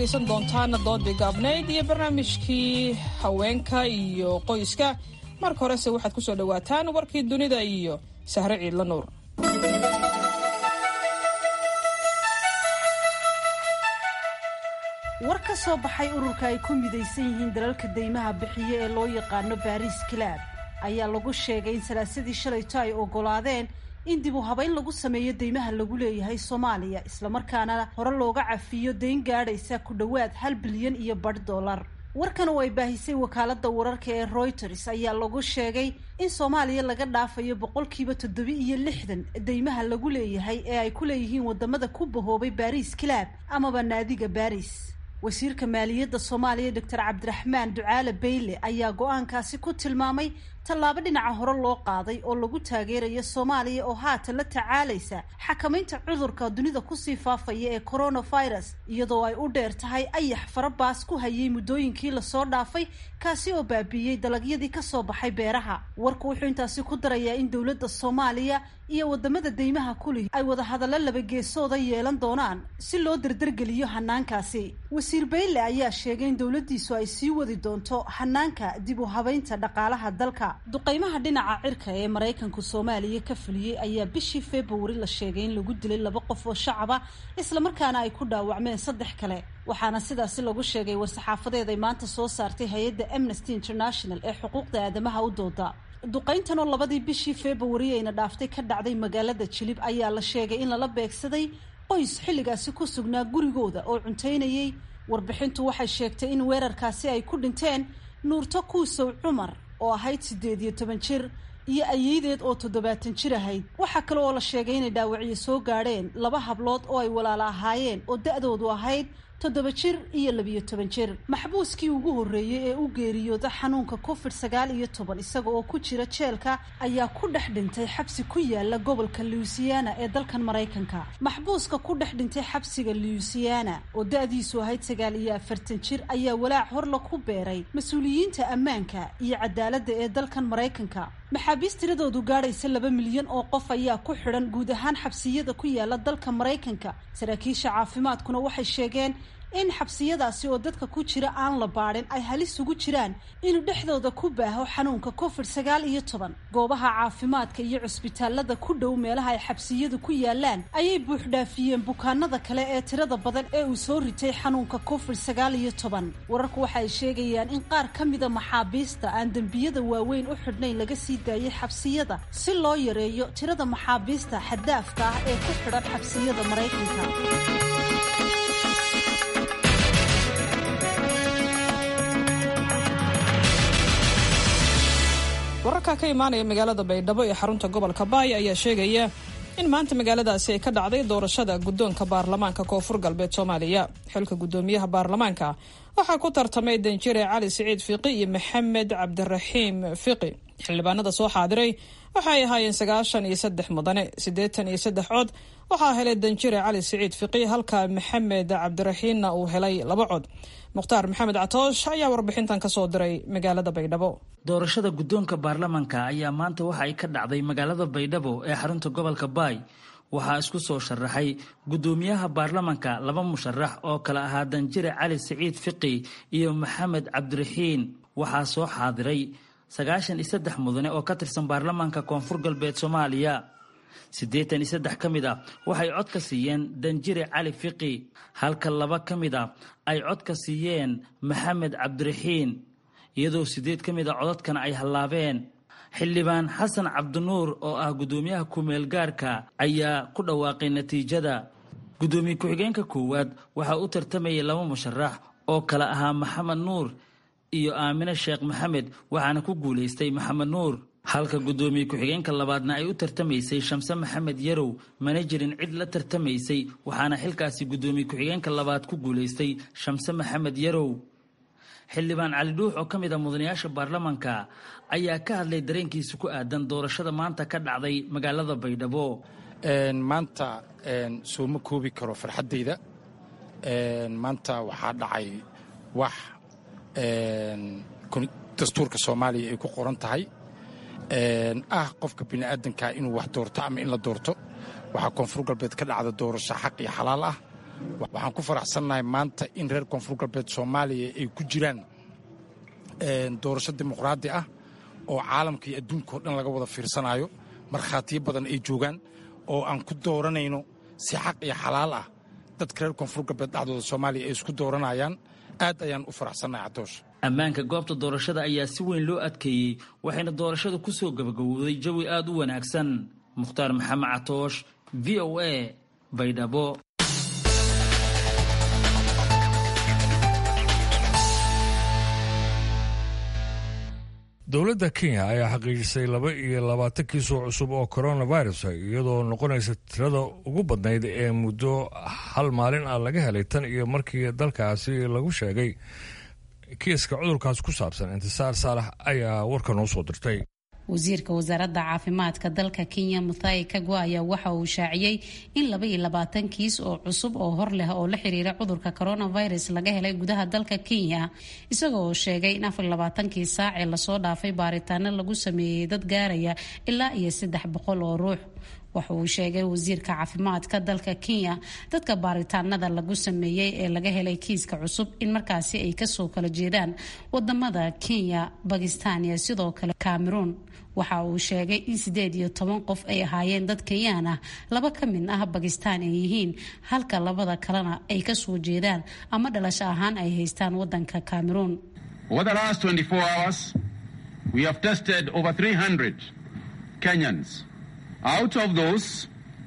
dhegaysan doontaan doodii gaabnayd iyo barnaamijkii haweenka iyo qoyska marka horese waxaad ku soo dhowaataan warkii dunida iyo sahre ciidla nuur war ka soo baxay ururka ay ku midaysan yihiin dalalka deymaha bixiye ee loo yaqaano baariis kilaab ayaa lagu sheegay in salaasadii shalayto ay ogolaadeen in dib u habayn lagu sameeyo deymaha lagu leeyahay soomaaliya islamarkaana hore looga cafiyo dayn gaadhaysa ku dhowaad hal bilyan iyo badh dollar warkan oo ay baahisay wakaaladda wararka ee reuters ayaa lagu sheegay in soomaaliya laga dhaafayo boqolkiiba toddobi iyo lixdan deymaha lagu leeyahay ee ay ku leeyihiin wadamada ku bahoobay baariis kilaab amaba naadiga baris wasiirka maaliyadda soomaaliya doctor cabdiraxmaan ducaale bayle ayaa go-aankaasi ku tilmaamay tallaabo dhinaca hore loo qaaday oo lagu taageerayo soomaaliya oo haatan la tacaalaysa xakamaynta cudurka dunida kusii faafaya ee coronavirus iyadoo ay u dheer tahay ayax farabaas ku hayay muddooyinkii lasoo dhaafay kaasi oo baabiiyey dalagyadii kasoo baxay beeraha warku wuxuu intaasi ku darayaa in dowladda soomaaliya iyo wadamada deymaha kulih ay wadahadallo labageesooda yeelan doonaan si loo dardargeliyo hanaankaasi wasiir bayle ayaa sheegay in dowladdiisu ay sii wadi doonto hanaanka dib u habaynta dhaqaalaha dalka duqaymaha dhinaca cirka ee maraykanku soomaaliya ka fuliyey ayaa bishii februari la sheegay in lagu dilay laba qof oo shacaba islamarkaana ay ku dhaawacmeen saddex kale waxaana sidaasi lagu sheegay war-saxaafadeed ay maanta soo saartay hay-adda amnesty international ee xuquuqda aadamaha u dooda duqayntan oo labadii bishii februari ayna dhaaftay ka dhacday magaalada jilib ayaa la sheegay in lala beegsaday qoys xilligaasi ku sugnaa gurigooda oo cuntaynayay warbixintu waxay sheegtay in weerarkaasi ay ku dhinteen nuurto kuusow cumar oo ahayd siddeed iyo toban jir iyo ayeydeed oo toddobaatan jir ahayd waxaa kale oo la sheegay inay dhaawacyo soo gaadheen laba hablood oo ay walaala ahaayeen oo da-doodu ahayd toddoba jir iyo labiyo toban jir maxbuuskii ugu horreeyey ee u geeriyooda xanuunka covid sagaal iyo toban isaga oo ku jira jeelka ayaa ku dhex dhintay xabsi ku yaala gobolka louisiana ee dalkan maraykanka maxbuuska ku dhex dhintay xabsiga louisiana oo da-diisu ahayd sagaal iyo afartan jir ayaa walaac horla ku beeray mas-uuliyiinta ammaanka iyo cadaaladda ee dalkan maraykanka maxaabiis tiradoodu gaadhaysa laba milyan oo qof ayaa ku xidhan guud ahaan xabsiyada ku yaala dalka maraykanka saraakiisha caafimaadkuna waxay sheegeen in xabsiyadaasi oo dadka ku jira aan la baadhin ay halis ugu jiraan inuu dhexdooda ku baaho xanuunka covid sagaal iyo toban goobaha caafimaadka iyo cusbitaalada ku dhow meelaha ay xabsiyadu ku yaalaan ayay buuxdhaafiyeen bukaanada kale ee tirada badan ee uu soo ritay xanuunka covid sagaal iyo toban wararku waxa ay sheegayaan in qaar ka mida maxaabiista aan dembiyada waaweyn u xidhnayn laga sii daayay xabsiyada si loo yareeyo tirada maxaabiista xaddaafka ah ee ku xidhan xabsiyada maraykanka wararka ka imaanaya magaalada baydhabo ee xarunta gobolka baay ayaa sheegaya in maanta magaaladaasi ay ka dhacday doorashada guddoonka baarlamaanka koonfur galbeed soomaaliya xilka guddoomiyaha baarlamaanka waxaa ku tartamay danjire cali siciid fiqi iyo maxamed cabdiraxiim fiqi xildhibaanada soo xaadiray waxay ahaayeen sagaashan iyo saddex mudane siddeetan iyo saddex cod waxaa helay danjire cali siciid fiqi halka maxamed cabdiraxiimna uu helay laba cod mukhtaar maxamed catoosh ayaa warbixintan ka soo diray magaalada baydhabo doorashada guddoonka baarlamanka ayaa maanta waxa ay ka dhacday magaalada baydhabo ee xarunta gobolka baay waxaa isku soo sharaxay guddoomiyaha baarlamanka laba musharax oo kale ahaa danjire cali siciid fiqi iyo maxamed cabdiraxiin waxaa soo xaadiray sagaashan iyo saddex mudane oo ka tirsan baarlamaanka koonfur galbeed soomaaliya siddeetan iyo saddex ka mid ah waxay cod ka siiyeen danjire cali fiqi halka laba ka mid ah ay cod ka siiyeen maxamed cabdiraxiin iyadoo siddeed ka mid a codadkana ay hallaabeen xildhibaan xasan cabdinuur oo ah guddoomiyaha ku-meel gaarka ayaa ku dhawaaqay natiijada guddoomiye ku-xigeenka koowaad waxaa u tartamayay laba musharax oo kale ahaa maxamed nuur iyo aamine sheekh maxamed waxaana ku guulaystay maxamed nuur halka guddoomiye ku-xigeenka labaadna ay u tartamaysay shamse maxamed yarow mana jirin cid la tartamaysay waxaana xilkaasi guddoomiye ku-xigeenka labaad ku guulaystay shamse maxamed yarow xildhibaan cali dhuux oo ka mid a mudanayaasha baarlamanka ayaa ka hadlay dareenkiisa ku aadan doorashada maanta ka dhacday magaalada baydhabo maanta sooma koobi karo farxaddayda maanta waxaa dhacay wax dastuurka soomaaliya ay ku qoran tahay ah qofka bini'aadanka inuu wax doorto ama in la doorto waxaa koonfur galbeed ka dhacda doorasho xaq iyo xalaal ah waxaan ku faraxsannahay maanta in reer koonfur galbeed soomaaliya ay ku jiraan doorasho dimuqraadi ah oo caalamka iyo adduunka oo dhan laga wada fiirsanayo markhaatiyo badan ay joogaan oo aan ku dooranayno si xaq iyo xalaal ah dadka reer koonfur galbeed dhacdooda soomaaliya ay isku dooranayaan aad ayaan u faraxsannahay cadoosh ammaanka goobta doorashada ayaa si weyn loo adkeeyey waxayna doorashada ku soo gabagabowday jawi aad u wanaagsan mukhtaar maxamed catoosh v o a baydhabo dowladda kenya ayaa xaqiijisay laba iyo labaatan kiis oo cusub oo coronavirus iyadoo noqonaysa tirada ugu badnayd ee muddo hal maalin ah laga helay tan iyo markii dalkaasi lagu sheegay kiiska cudurkaas ku saabsan intisaar saalax ayaa warka noo soo dirtay wasiirka wasaaradda caafimaadka dalka kenya muthai kagwa ayaa waxa uu shaaciyey in laba iyo labaatan kiis oo cusub oo hor leh oo la xiriira cudurka coronavirus laga helay gudaha dalka kenya isagoo oo sheegay in afar labaatankii saacee lasoo dhaafay baaritaano lagu sameeyey dad gaaraya ilaa iyo saddex boqol oo ruux waxa uu sheegay wasiirka caafimaadka dalka kenya dadka baaritaanada lagu sameeyey ee laga helay kiiska cusub in markaasi ay kasoo kala jeedaan wadamada kenya bakistan iyo sidoo kale cameroon waxa uu sheegay in sideed iyo toban qof ay ahaayeen dad kenyaan ah laba ka mid ah bakistan ay yihiin halka labada kalena ay kasoo jeedaan ama dhalasho ahaan ay haystaan wadanka cameroon Out of those,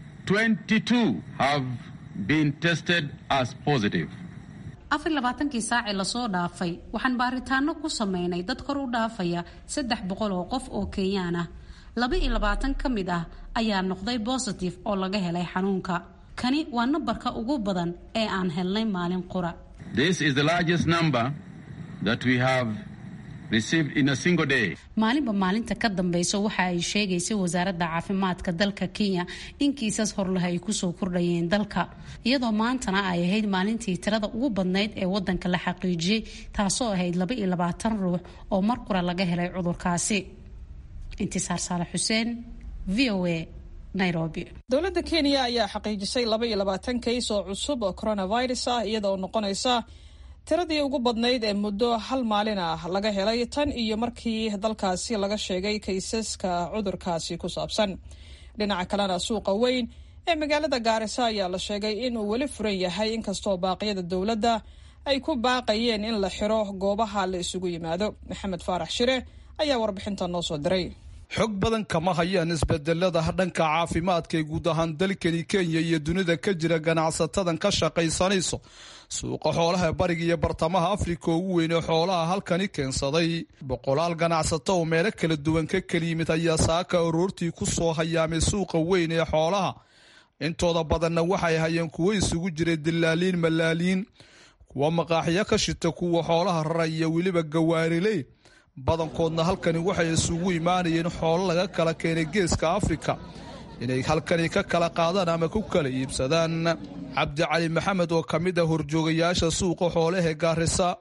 22 have been tested as positive. afar labaatankii saacee lasoo dhaafay waxaan baaritaano ku sameynay dad kor u dhaafaya saddex boqol oo qof oo kenyaan ah laba iyo labaatan ka mid ah ayaa noqday bositive oo laga helay xanuunka kani waa nambarka ugu badan ee aan helnay maalin qura This is the largest number that we have received in a single day. maalinba maalinta ka dambeysa waxa ay sheegaysay wasaaradda caafimaadka dalka kenya in kiisas horleh ay kusoo kordhayeen dalka iyadoo maantana ay ahayd maalintii tirada ugu badnayd ee wadanka la xaqiijiyey taasoo ahayd laba iyo labaatan ruux oo mar qura laga helay cudurkaasi intisaar saalax xuseen v o a nairobi dowladda kenya ayaa xaqiijisay laba iyo labaatan kays oo cusub oo coronavirus ah iyadaoo noqonaysa tiradii ugu badnayd ee muddo hal maalin ah laga helay tan iyo markii dalkaasi laga sheegay kaysaska cudurkaasi ku saabsan dhinaca kalena suuqa weyn ee magaalada gaarisa ayaa la sheegay inuu weli furan yahay inkastoo baaqyada dowladda ay ku baaqayeen in la xiro goobaha la isugu yimaado maxamed faarax shire ayaa warbixinta noo soo diray xog badan kama hayaan isbedelada dhanka caafimaadka ee guud ahaan dalkani kenya iyo dunida ka jira ganacsatadan ka shaqaysanayso suuqa xoolaha bariga iyo bartamaha afrika ugu weyn ee xoolaha halkani keensaday boqolaal ganacsato oo meelo kala duwan ka kala yimid ayaa saaka aroortii ku soo hayaamay suuqa weyn ee xoolaha intooda badanna waxay hayeen kuwo isugu jiray dilaaliin malaaliin kuwa maqaaxyo ka shita kuwa xoolaha rara iyo weliba gawaariley badankoodna halkani waxay isugu imaanayeen xoolo laga kala keenay geeska afrika inay halkani ka kala qaadaan ama ku kala iibsadaan cabdicali maxamed oo ka mid ah horjoogayaasha suuqa xoolahee gaarisa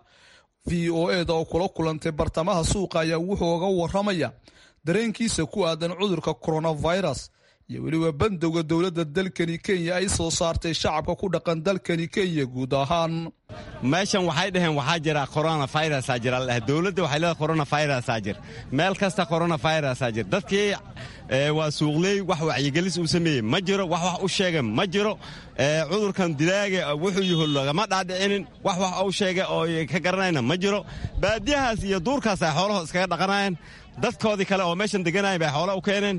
v o eda oo kula kulantay bartamaha suuqa ayaa wuxuu oga waramaya dareenkiisa ku aadan cudurka coronavirus iyo weliba bandowga dowladda dalkani kenya ay soo saartay shacabka ku dhaqan dalkani kenya guud ahaan meeshan waxay dhaheen waxaa jira coronavirusaa jira ladhahay dowladda waxay leedahay coronavirusaa jir meel kasta coronavirusaa jir dadkii waa suuqley wax wacyigelis uu sameeyey ma jiro wax wax u sheega ma jiro cudurkan dilaaga wuxuu yaho lagama dhaadhicinin wax wax u sheega oo ka garanayna ma jiro baadiyahaas iyo duurkaas ay xoolaho iskaga dhaqanayeen dadkoodii kale oo meeshan deganayan bay xoola u keeneen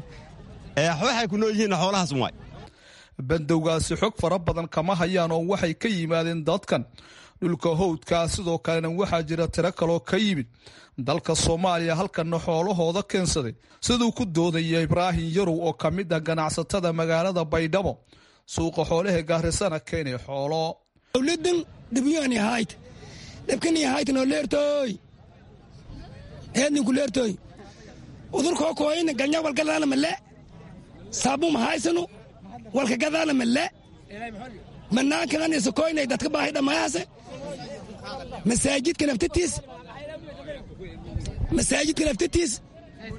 waxay ku nool yihiin xoolahaas waay bandowgaasi xog fara badan kama hayaan oo waxay ka yimaadeen dadkan dhulka howdkaa sidoo kalena waxaa jira tiro kaloo ka yimid dalka soomaaliya halkanna xoolahooda keensaday siduu ku doodaya ibraahim yarow oo ka mid ah ganacsatada magaalada baydhabo suuqa xoolaha gaarisana keenay xoolo dowladan dhibyani hayt dhibkani haytno leertoy eedninku leertoy udurkoo kooyna galnya walgadaana male saabuma haysanu walka gadaana male manaankananisa koynay dadka baahay dhammayaase masaajidka naftatiis masaajidka naftatiis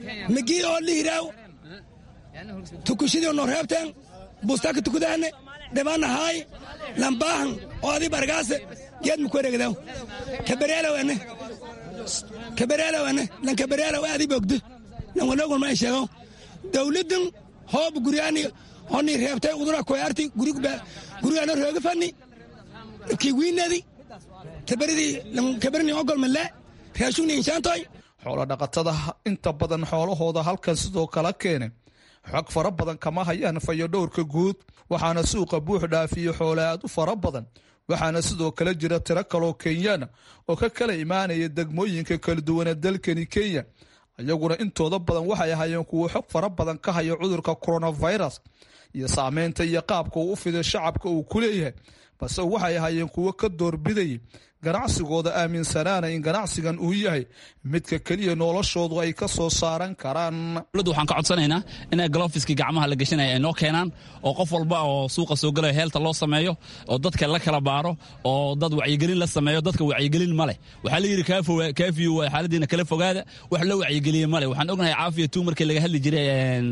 migii oo lihiraaw tukushadii noo reebteen bustaaka tukadaane dhibanahaay lambaahan oo adi bargaase geed muku wareegdaw kabareelawane kabareelawane lan kabareelaw adi bogdo lan wanogun ma sheego dawladdan hoob guryaani honi reebtay udura koyarti gurigano rooga fani kii wiinadi kabaridii lan kabarini ogol malle raashugni inshaantoy xoolo dhaqatada inta badan xoolahooda halkan sidoo kala keenay xog fara badan kama hayaan fayodhowrka guud waxaana suuqa buux dhaafiye xoole aad u fara badan waxaana sidoo kale jira tiro kaloo kenyaana oo ka kala imaanaya degmooyinka kala duwanee dalkani kenya iyaguna intooda badan waxay ahayeen kuwo xog fara badan ka haya cudurka coronavirus iyo saameynta iyo qaabka uu u fiday shacabka uu ku leeyahay balse waxay ahayeen kuwo ka doorbidayay ganacsigooda aaminsanaana in ganacsigan uu yahay midka keliya noloshoodu ay ka soo saaran karaan dowladda waxaan ka codsanaynaa inay galofiskii gacmaha la gashanaya ay noo keenaan oo qof walba oo suuqa soo galaya heelta loo sameeyo oo dadka la kala baaro oo dad wacyigelin la sameeyo dadka wacyigelin ma leh waxaa la yidhi kaafiyo waa xaaladiina kala fogaada wax la wacyigeliye ma leh waxaan ognahay caafiya tu markii laga hadli jiray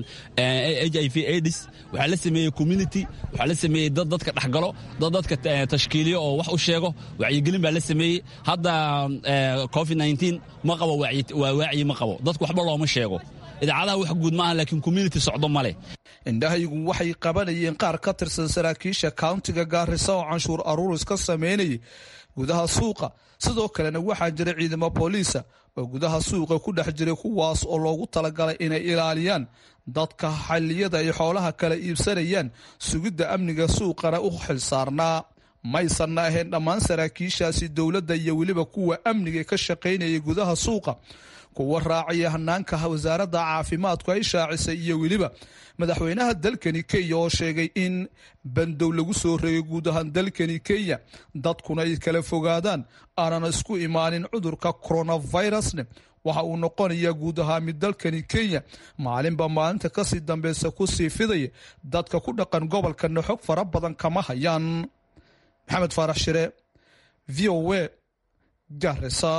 h i v aids waxaa la sameeyey community waxaa la sameeyey dad dadka dhexgalo dad dadka tashkiiliyo oo wax u sheego wacyigelin baa la sameeyey hadda covid ma qabo waa waaciyi ma qabo dadku waxba looma sheego idaacadaha wax guud maaha laakiin community socdo ma leh indhahaygu waxay qabanayeen qaar ka tirsan saraakiisha kauntiga gaarisa oo canshuur aruuris ka sameynayay gudaha suuqa sidoo kalena waxaa jira ciidamo booliisa oo gudaha suuqa ku dhex jiray kuwaas oo loogu talagalay inay ilaaliyaan dadka xilliyada ay xoolaha kala iibsanayaan sugidda amniga suuqana u xilsaarnaa maysanna ahayn dhammaan saraakiishaasi dowladda iyo weliba kuwa amniga ka shaqaynayay gudaha suuqa kuwa raacaya hanaanka wasaaradda caafimaadku ay shaacisay iyo weliba madaxweynaha dalkani kenya oo sheegay in bandow lagu soo reegay guud ahaan dalkani kenya dadkuna ay kala fogaadaan aanan isku imaanin cudurka coronavirusne waxa uu noqonayaa guud ahaa mid dalkani kenya maalinba maalinta kasii dambeysa kusii fidaya dadka ku dhaqan gobolkana xog fara badan kama hayaan maxamed faarax shire v o a garisa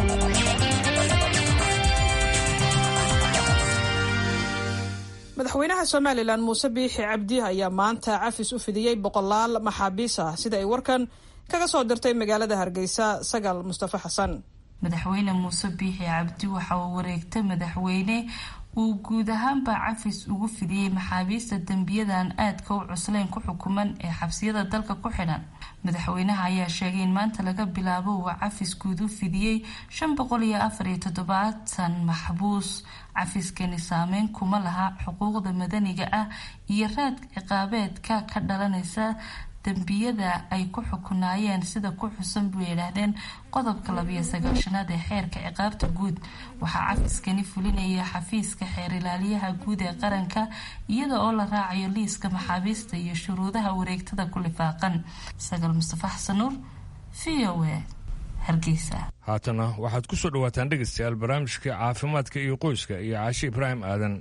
madaxweynaha somalilan muuse biixi cabdi ayaa maanta cafis u fidiyey boqolaal maxaabiis ah sida ay warkan kaga soo dirtay magaalada hargeysa sagaal mustafa xasan madaxweyne muuse biixi cabdi waxa uu wareegtay madaxweyne uu guud ahaanba cafis ugu fidiyey maxaabiista dembiyadan aadka u cuslayn ku xukuman ee xabsiyada dalka ku xidhan madaxweynaha ayaa sheegay in maanta laga bilaabo uu cafis guud u fidiyey shan boqol iyo afar iyo toddobaatan maxbuus cafiskani saameyn kuma laha xuquuqda madaniga ah iyo raad ciqaabeedka ka dhalanaysa dembiyada ay ku xukunaayeen sida ku xusan buu yidhaahdeen qodobka labiyo sagaashanaad ee xeerka ciqaabta guud waxaa cafiskani fulinaya xafiiska xeer ilaaliyaha guud ee qaranka iyada oo la raacayo liiska maxaabiista iyo shuruudaha wareegtada ku lifaaqan sagaal mustafa xasan nuur v o a hargeysa haatana waxaad ku soo dhawaataan dhegaystayaal barnaamijka caafimaadka iyo qoyska iyo caashi ibraahim aadan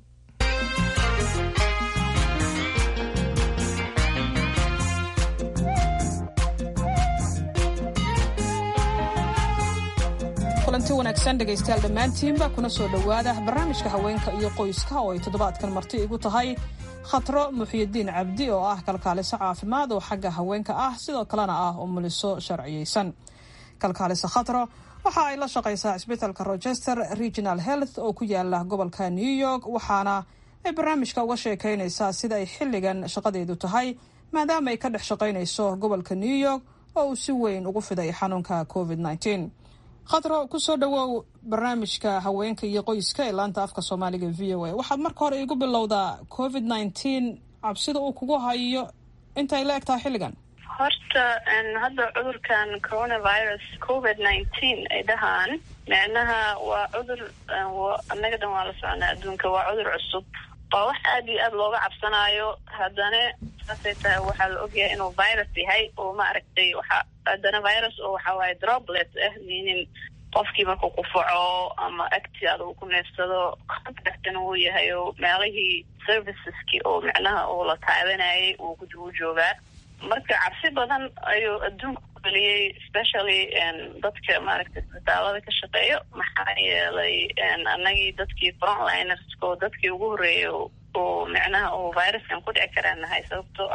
kulanti wanaagsan dhegaystayaal dhammaantiinba kuna soo dhowaada barnaamijka haweenka iyo qoyska oo ay toddobaadkan marti igu tahay khatro muxyidiin cabdi oo ah kalkaaliso caafimaad oo xagga haweenka ah sidoo kalena ah umuliso sharciyeysan kalkaaliso khatro waxa ay la shaqaysaa cisbitalka rochester regional health oo ku yaala gobolka new york waxaana ay barnaamijka uga sheekaynaysaa sida ay xilligan shaqadeedu tahay maadaama ay ka dhex shaqaynayso gobolka new york oo uu si weyn ugu fiday xanuunka covid -19. khatro kusoo dhawow barnaamijka haweenka iyo qoyska ee laanta afka soomaaliga v o a waxaad marka hore igu bilowdaa covid nineteen cabsida uu kugu hayo intay la eg tahay xilligan horta hadda cudurkan coronavirus covid nineteen ay dhahaan micnaha waa cudur annaga dhan waa la soconaa adduunka waa cudur cusub waa wax aada iyo aada looga cabsanaayo haddana saasay tahay waxaa la ogyahay inuu virus yahay oo ma aragtay waxa haddana virus oo waxa waaye droplet ah meaning qofkii markuu qufaco ama agtiaada uu ku neefsado contactna uu yahay oo meelihii serviceski oo micnaha uu la taabanayay uu uu joogaa marka cabsi badan ayuu adduunka ku geliyey especially dadka maaragtay isbitaalada ka shaqeeyo maxaa yeelay annagii dadkii frontlinersko dadkii ugu horreeyay oo micnaha uu viruskan ku dhici karaa nahay sababtoo ah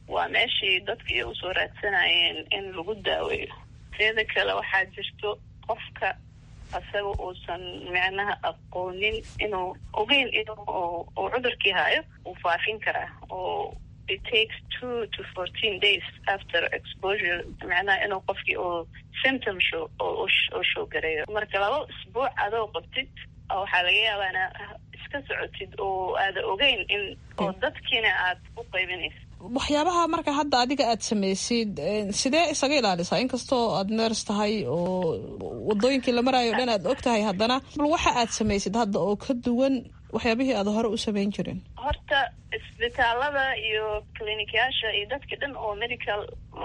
waa meeshii dadka iyo usoo raadsanayeen in lagu daaweeyo teeda kale waxaa jirto qofka asaga uusan micnaha aqoonin inuu ogeyn inuu uu cudurkii hayo uu faafin karaa oo it takes two to fourteen days after exposure macnaha inuu qofkii uu symptom show oo show gareeyo marka laba isbuuc adoo qabtid waxaa laga yaabaa ina iska socotid oo aada ogeyn in oo dadkiina aad u qaybinaysa waxyaabaha marka hadda adiga aad samaysid sidee isaga ilaalisaa inkastoo aad neers tahay oo wadooyinkii la maraayo o dhan aad og tahay haddana bal waxa aad samaysid hadda oo ka duwan waxyaabihii aad hore u samayn jirin horta isbitaalada iyo clinikyaasha iyo dadka dhan oo medical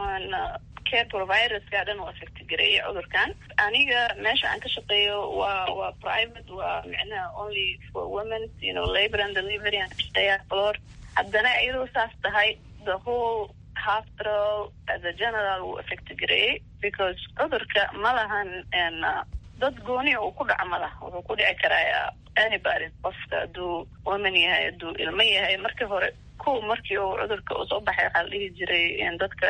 care providerska dhan oo affect gareeya cudurkan aniga meesha aan ka shaqeeyo waa waa private waa micnaha only for women you know labor and delivery aan ka shaqeeyaa floor haddana iyadoo saas tahay the whole hospital as a general wuu affect gareeyey because cudurka ma lahan dad gooniya uu ku dhaco ma laha wuxuu ku dhici karaa anybody qofka hadduu woman yahay hadduu ilmo yahay markii hore ko markii uu cudurka uu soo baxay waxaa la dhihi jiray dadka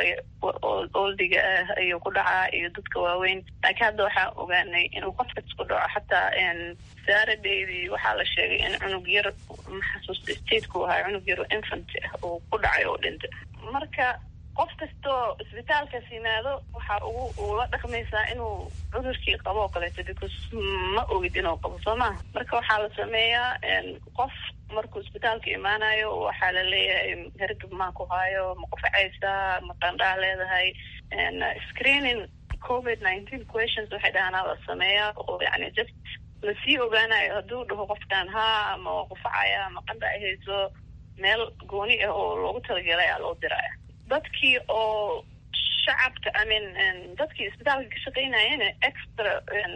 oldiga ah ayuu ku dhacaa iyo dadka waaweyn laakiin hadda waxaa ogaanay inuu qofkas ku dhaco xataa saaradeydii waxaa la sheegay in cunug yar maxasuusta stateku ahaa cunug yar infant ah uu ku dhacay oo dhintay marka qof kastoo isbitaalkaas yimaado waxaa ugu ula dhaqmaysaa inuu cudurkii qabo oo kaleeto because ma ogid inuu qabo soo maha marka waxaa la sameeyaa qof markuu isbitaalka imaanayo waxaa la leeyahay hergab maa ku haayo ma qufacaysaa ma qandhaa leedahay screening covid nineteen questions waxay dhahanaa la sameeyaa oo yani just lasii ogaanayo hadduu dhaho qofkan haa ama waa qufacaya ama qandha ay hayso meel gooni ah oo loogu talagalay aa loo diraya dadkii oo shacabka i mean dadkii isbitaalka ka shaqeynayana extra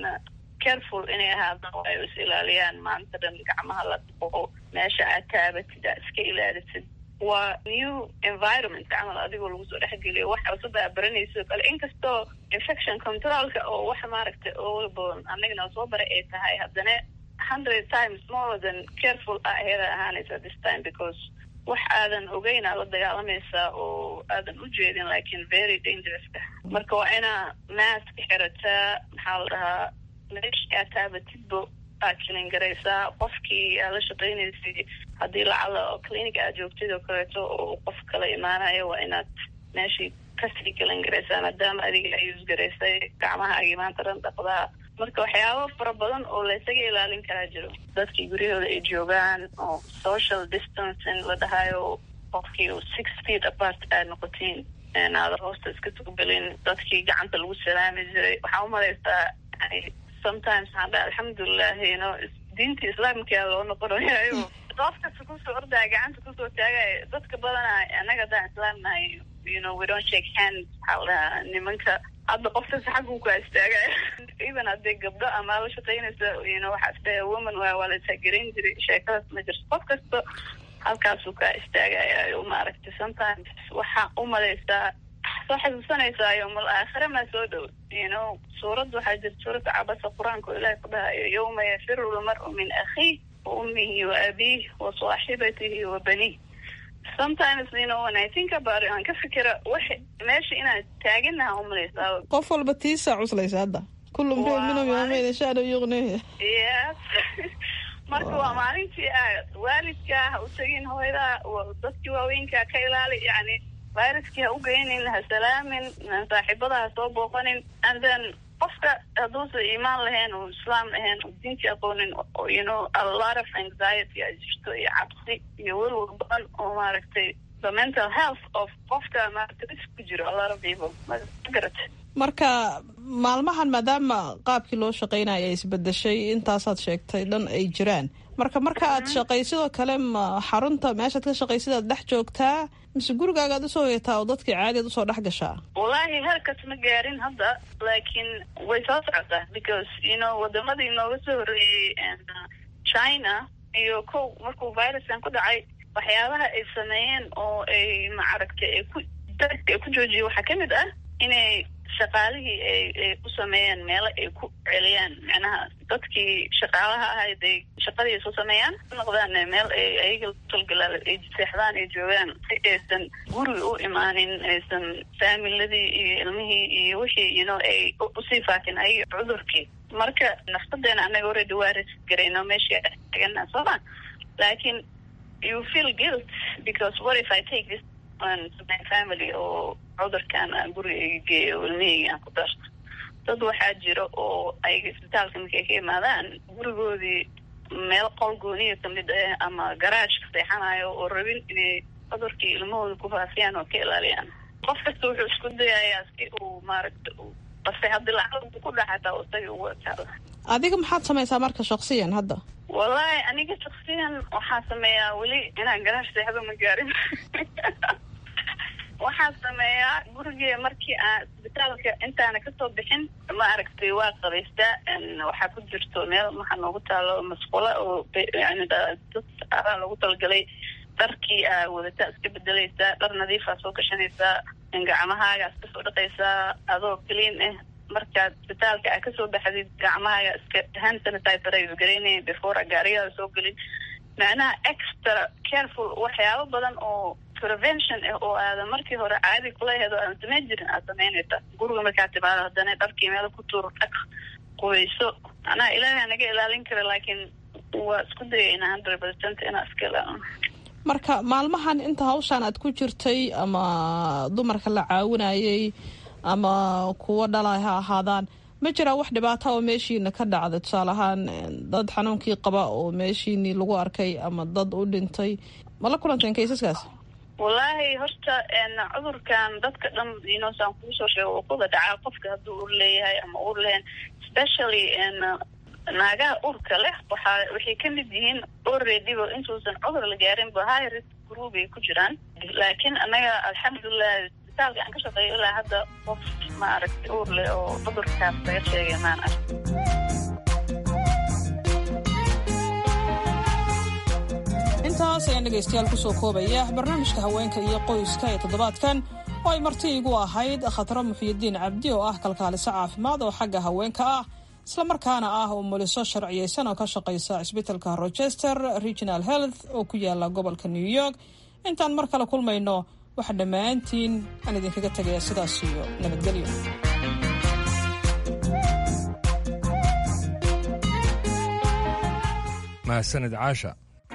careful inay ahaadaan oo ay is ilaaliyaan maanta dhan gacmaha la dhaqo meesha aad taabatid aad iska ilaalisid waa new environment camal adigoo lagu soo dhexgeliyo wax cusub aa baranayso kale inkastoo infection controlka oo wax maaragtay oo badan anagana soo baray ay tahay haddana hundred times more than careful a ayada ahaanaysa this time because wax aadan ogeyn aa la dagaalamaysaa oo aadan u jeedin lakin very dangerous ah marka waa inaa mask xirataa maxaa la dhahaa meeshii aad taabatidbo aad kilin garaysaa qofkii aad la shaqaynaysay haddii lacala clinic aad joogtid oo kaleeto oo qof kala imaanayo waa inaad meeshii kasii kilin garaysaa maadaama adiga ay usgaraysay gacmahaagii maanta dhan dhaqdaa marka waxyaabo fara badan oo laysaga ilaalin karaa jiro dadkii guryahooda ay joogaan oo social distancing la dhahayo qofkii six feet apart aad noqotiin aada hoosta iska tugelin dadkii gacanta lagu salaami jiray waxaa umalaysaa sometimes waxaan dhaha alxamdulilah no diinta islaamkaa loo noqonayayo qof kasta kusoo ordaya gacanta kusoo taagaya dadka badanaa annaga haddaan islaam nahay you know we don't shake hands waxaa la dhahaa nimanka hadda qof kasta xaggu kaa istaagaya even haddii gabdho ama la shaqaynaysa you know waxaa isdhaya woman waa waa la taageran jiray sheekadaas ma jirto qof kasta halkaasuu kaa istaagaya maaragtay sometimes waxaa umalaysaa soo xasuusanaysaa yowmal aakhire maa soo dhow you know suurad waxaa jirta suuradda cabasa qur-aanka oo ilaahay ku dhahayo yowma yafiru lmaru min akhiih wa ummihi wa abiih wa saaxibatihi wa banih sometimes you know when I think about it aan ka fikira wax meesha inaan taaganaha umalaysaa qof walba tiisa cuslaysa hadda kullu mriin minhum yawmayn sha'nu yughnihi yes marka waa maalintii aad waalidka ha u tegin hooyada dadkii waaweynka ka ilaali yani viruskii ha u geynin ha salaamin saaxiibada ha soo booqanin and then qofka hadduusa iimaan lahayn oo islaam ahayn oo diintii aqoonin you know a lot of anxiety a jirto iyo cabsi iyo welwel badan oo maaragtay the mental health of qofka maaragtay risk ku jiro a lot of people magarat marka maalmahan maadaama qaabkii loo shaqaynaya ay isbedeshay intaasaad sheegtay dhan ay jiraan marka marka aad shaqay sidoo kale ma xarunta meeshaad ka shaqaysid aad dhex joogtaa mise gurigaagaad usoo yeetaa oo dadkii caadiad usoo dhex gashaa wallaahi halkas ma gaarin hadda laakiin way soo socotaa because you know wadamadii nooga soo horreeyey china iyo kow markuu viruskan ku dhacay waxyaabaha ay sameeyeen oo ay macaragtay ay ku dadka ay ku joojiyeen waxaa kamid ah inay shaqaalihii ay ay u sameeyeen meelo ay ku celiyaan macnaha dadkii shaqaalaha ahayd ay shaqadii isu sameeyaan noqdaan meel ay ayaga talgalaal ay seexdaan ay joogaan si aysan guriga u imaanin aysan faamiladii iyo ilmihii iyo wixii you know ay usii faafin ayaga cudurkii marka nafsadeena anaga already waa risk garayno meeshii tagana sooma laakiin you feel guilt because what if I take this on to my family oo cudurkan aan guriga iga geeyo ilmihayga aan ku darto dad waxaa jira oo ayaga isbitaalka markay ka imaadaan gurigoodii meel qol gooniya kamid ah ama garaajka seexanayo oo rabin inay cudurkii ilmahooda ku faafiyaan oo ka ilaaliyaan qof kasta wuxuu isku dayayaa si uu maaragta base haddii lacag ku dhaxataa isaga ugu ekaada adiga maxaad samaysaa marka shaksiyan hadda wallahi aniga shaksiyan waxaa sameeyaa weli inaan garaash seexdo ma gaarin waxaan sameeyaa gurigee markii aan isbitaalka intaana kasoo bixin ma aragtay waa qabaystaa waxaa ku jirto meel maxaa noogu taalo masqula oo yani dad araa loogu talagalay dharkii aa wadataa iska bedelaysaa dhar nadiifaa soo gashanaysaa gacmahaaga iska soo dhaqaysaa adoo clean ah markaad isbitaalka aa kasoo baxdid gacmahaaga iska hand sanitizer ay garaynaya before a gaarigaada soo gelin macnaha extra careful waxyaabo badan oo prevention ah oo aadan markii hore caadi kulaheed oo aadan samayn jirin aad samaynaysa guriga markaad timaado haddana dharkii meel ku tuur dhaq qubayso macnaha ilaahay naga ilaalin kara laakiin waa isku dayayna hundred percent inaa iska ilaalino marka maalmahan inta hawshaan aad ku jirtay ama dumarka la caawinayay ama kuwo dhalay ha ahaadaan ma jiraa wax dhibaata oo meeshiina ka dhacda tusaale ahaan dad xanuunkii qaba oo meeshiinii lagu arkay ama dad u dhintay ma la kulanteen kaysaskaas wallaahi horta cudurkan dadka dhan inosaan kuu soo sheego oo kuda dhacaa qofka hadduu ur leeyahay ama ur lehen specially naagaha urka leh waxaa waxay ka mid yihiin alreadyba intuusan cudur la gaarin ba high risk group ay ku jiraan laakiin annaga alxamdulilah isbitaalka aan ka shaqeeyo ilaa hadda qof ma aragtay uur leh oo cudurkaas laga sheegay maan ark intaas ayaan dhegaystayaal kusoo koobaya barnaamijka haweenka iyo qoyska ee toddobaadkan oo ay marti igu ahayd khatro muxiyidiin cabdi oo ah kalkaaliso caafimaad oo xagga haweenka ah islamarkaana ah oo muliso sharciyeysan oo ka shaqaysa cisbitalka rochester regional health oo ku yaala gobolka new york intaan mar kale kulmayno waxa dhammaantiin aan idinkaga tegaya sidaas iyo nabadgelyo mahadsanid caasha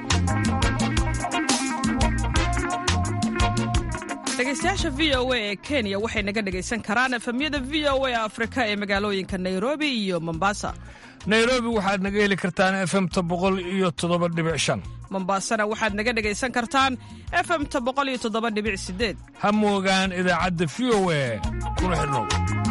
dhegaystayaasha v o a ee kenya waxay naga dhegaysan karaan efemyada v o a afrika ee magaalooyinka nairobi iyo mombasa nairobi waxaad naga heli kartaan efemta boqol iyo toddoba dhibic shan mombasana waxaad naga dhegaysan kartaan efemta boqol iyo toddoba dhibic sideed ha moogaan idaacadda v o a kuna xidhnow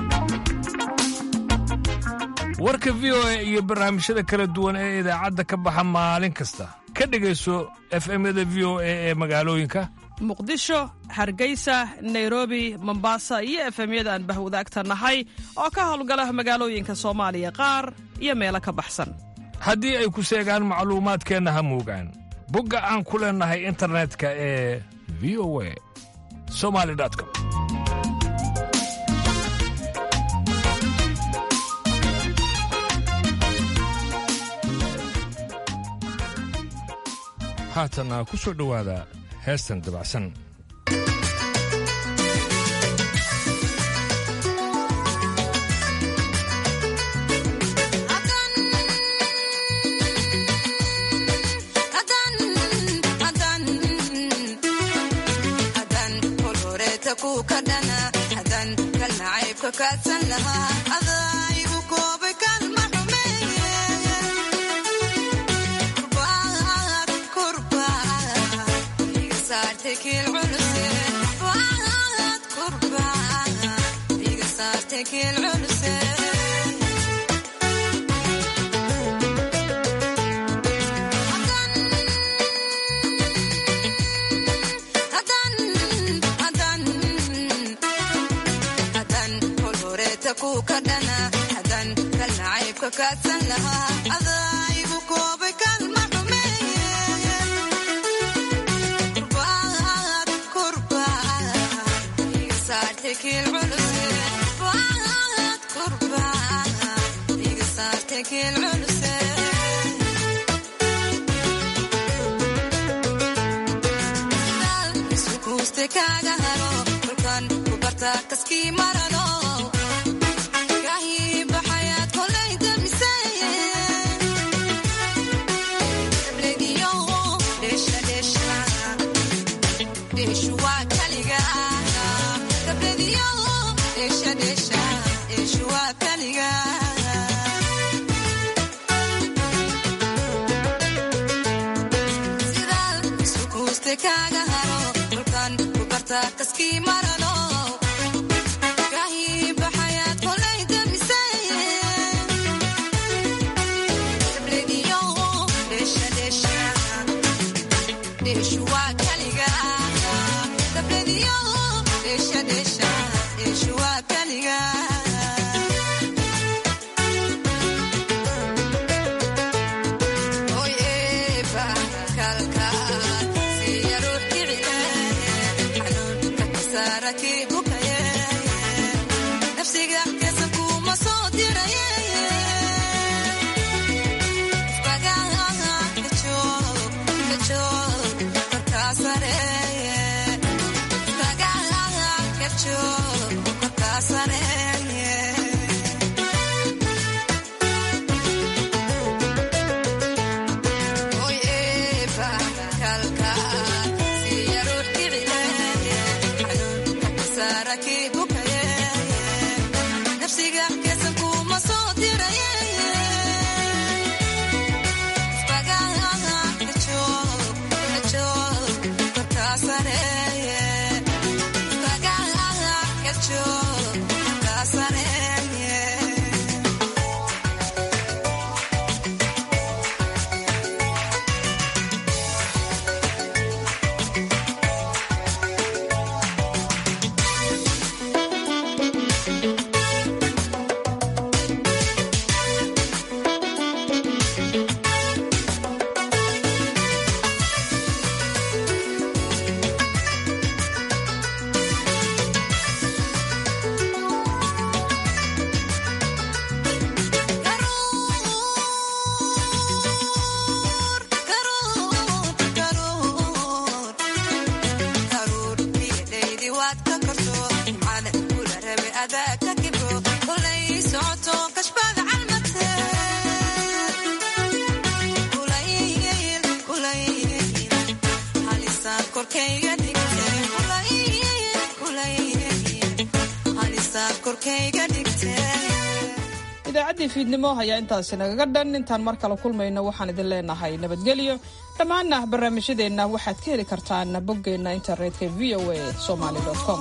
warka v o a iyo barnaamijyada kala duwan ee idaacadda ka baxa maalin kasta ka dhegayso efemyada v o a ee magaalooyinka muqdisho hargeysa nairobi mombasa iyo efemyada aan bahwadaagta nahay oo ka howlgala magaalooyinka soomaaliya qaar iyo meelo ka baxsan haddii ay ku seegaan macluumaadkeenna ha moogaan bogga aan ku leennahay internetka ee v o a somali com haatana ku soo dhowaada heestan dabacsan Saartekil culus idaacaddii fiidnimo ayaa intaasi nagaga dhan intaan mar kale kulmayno waxaan idin leenahay nabadgelyo dhammaanna barnaamijyadeenna waxaad ka heli kartaan boggeenna internetka v o a somaly com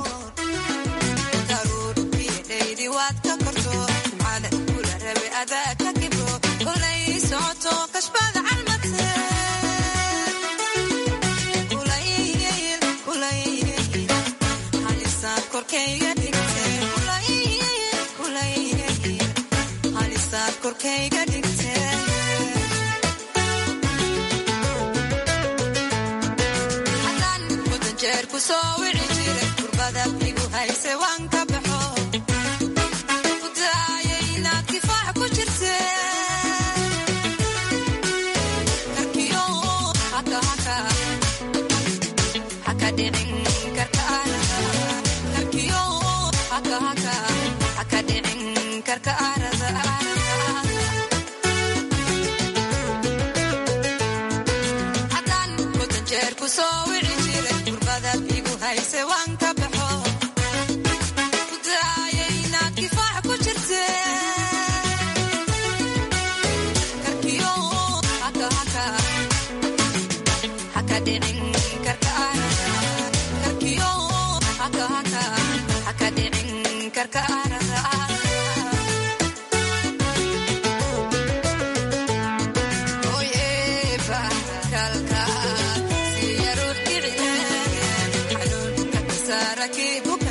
Keep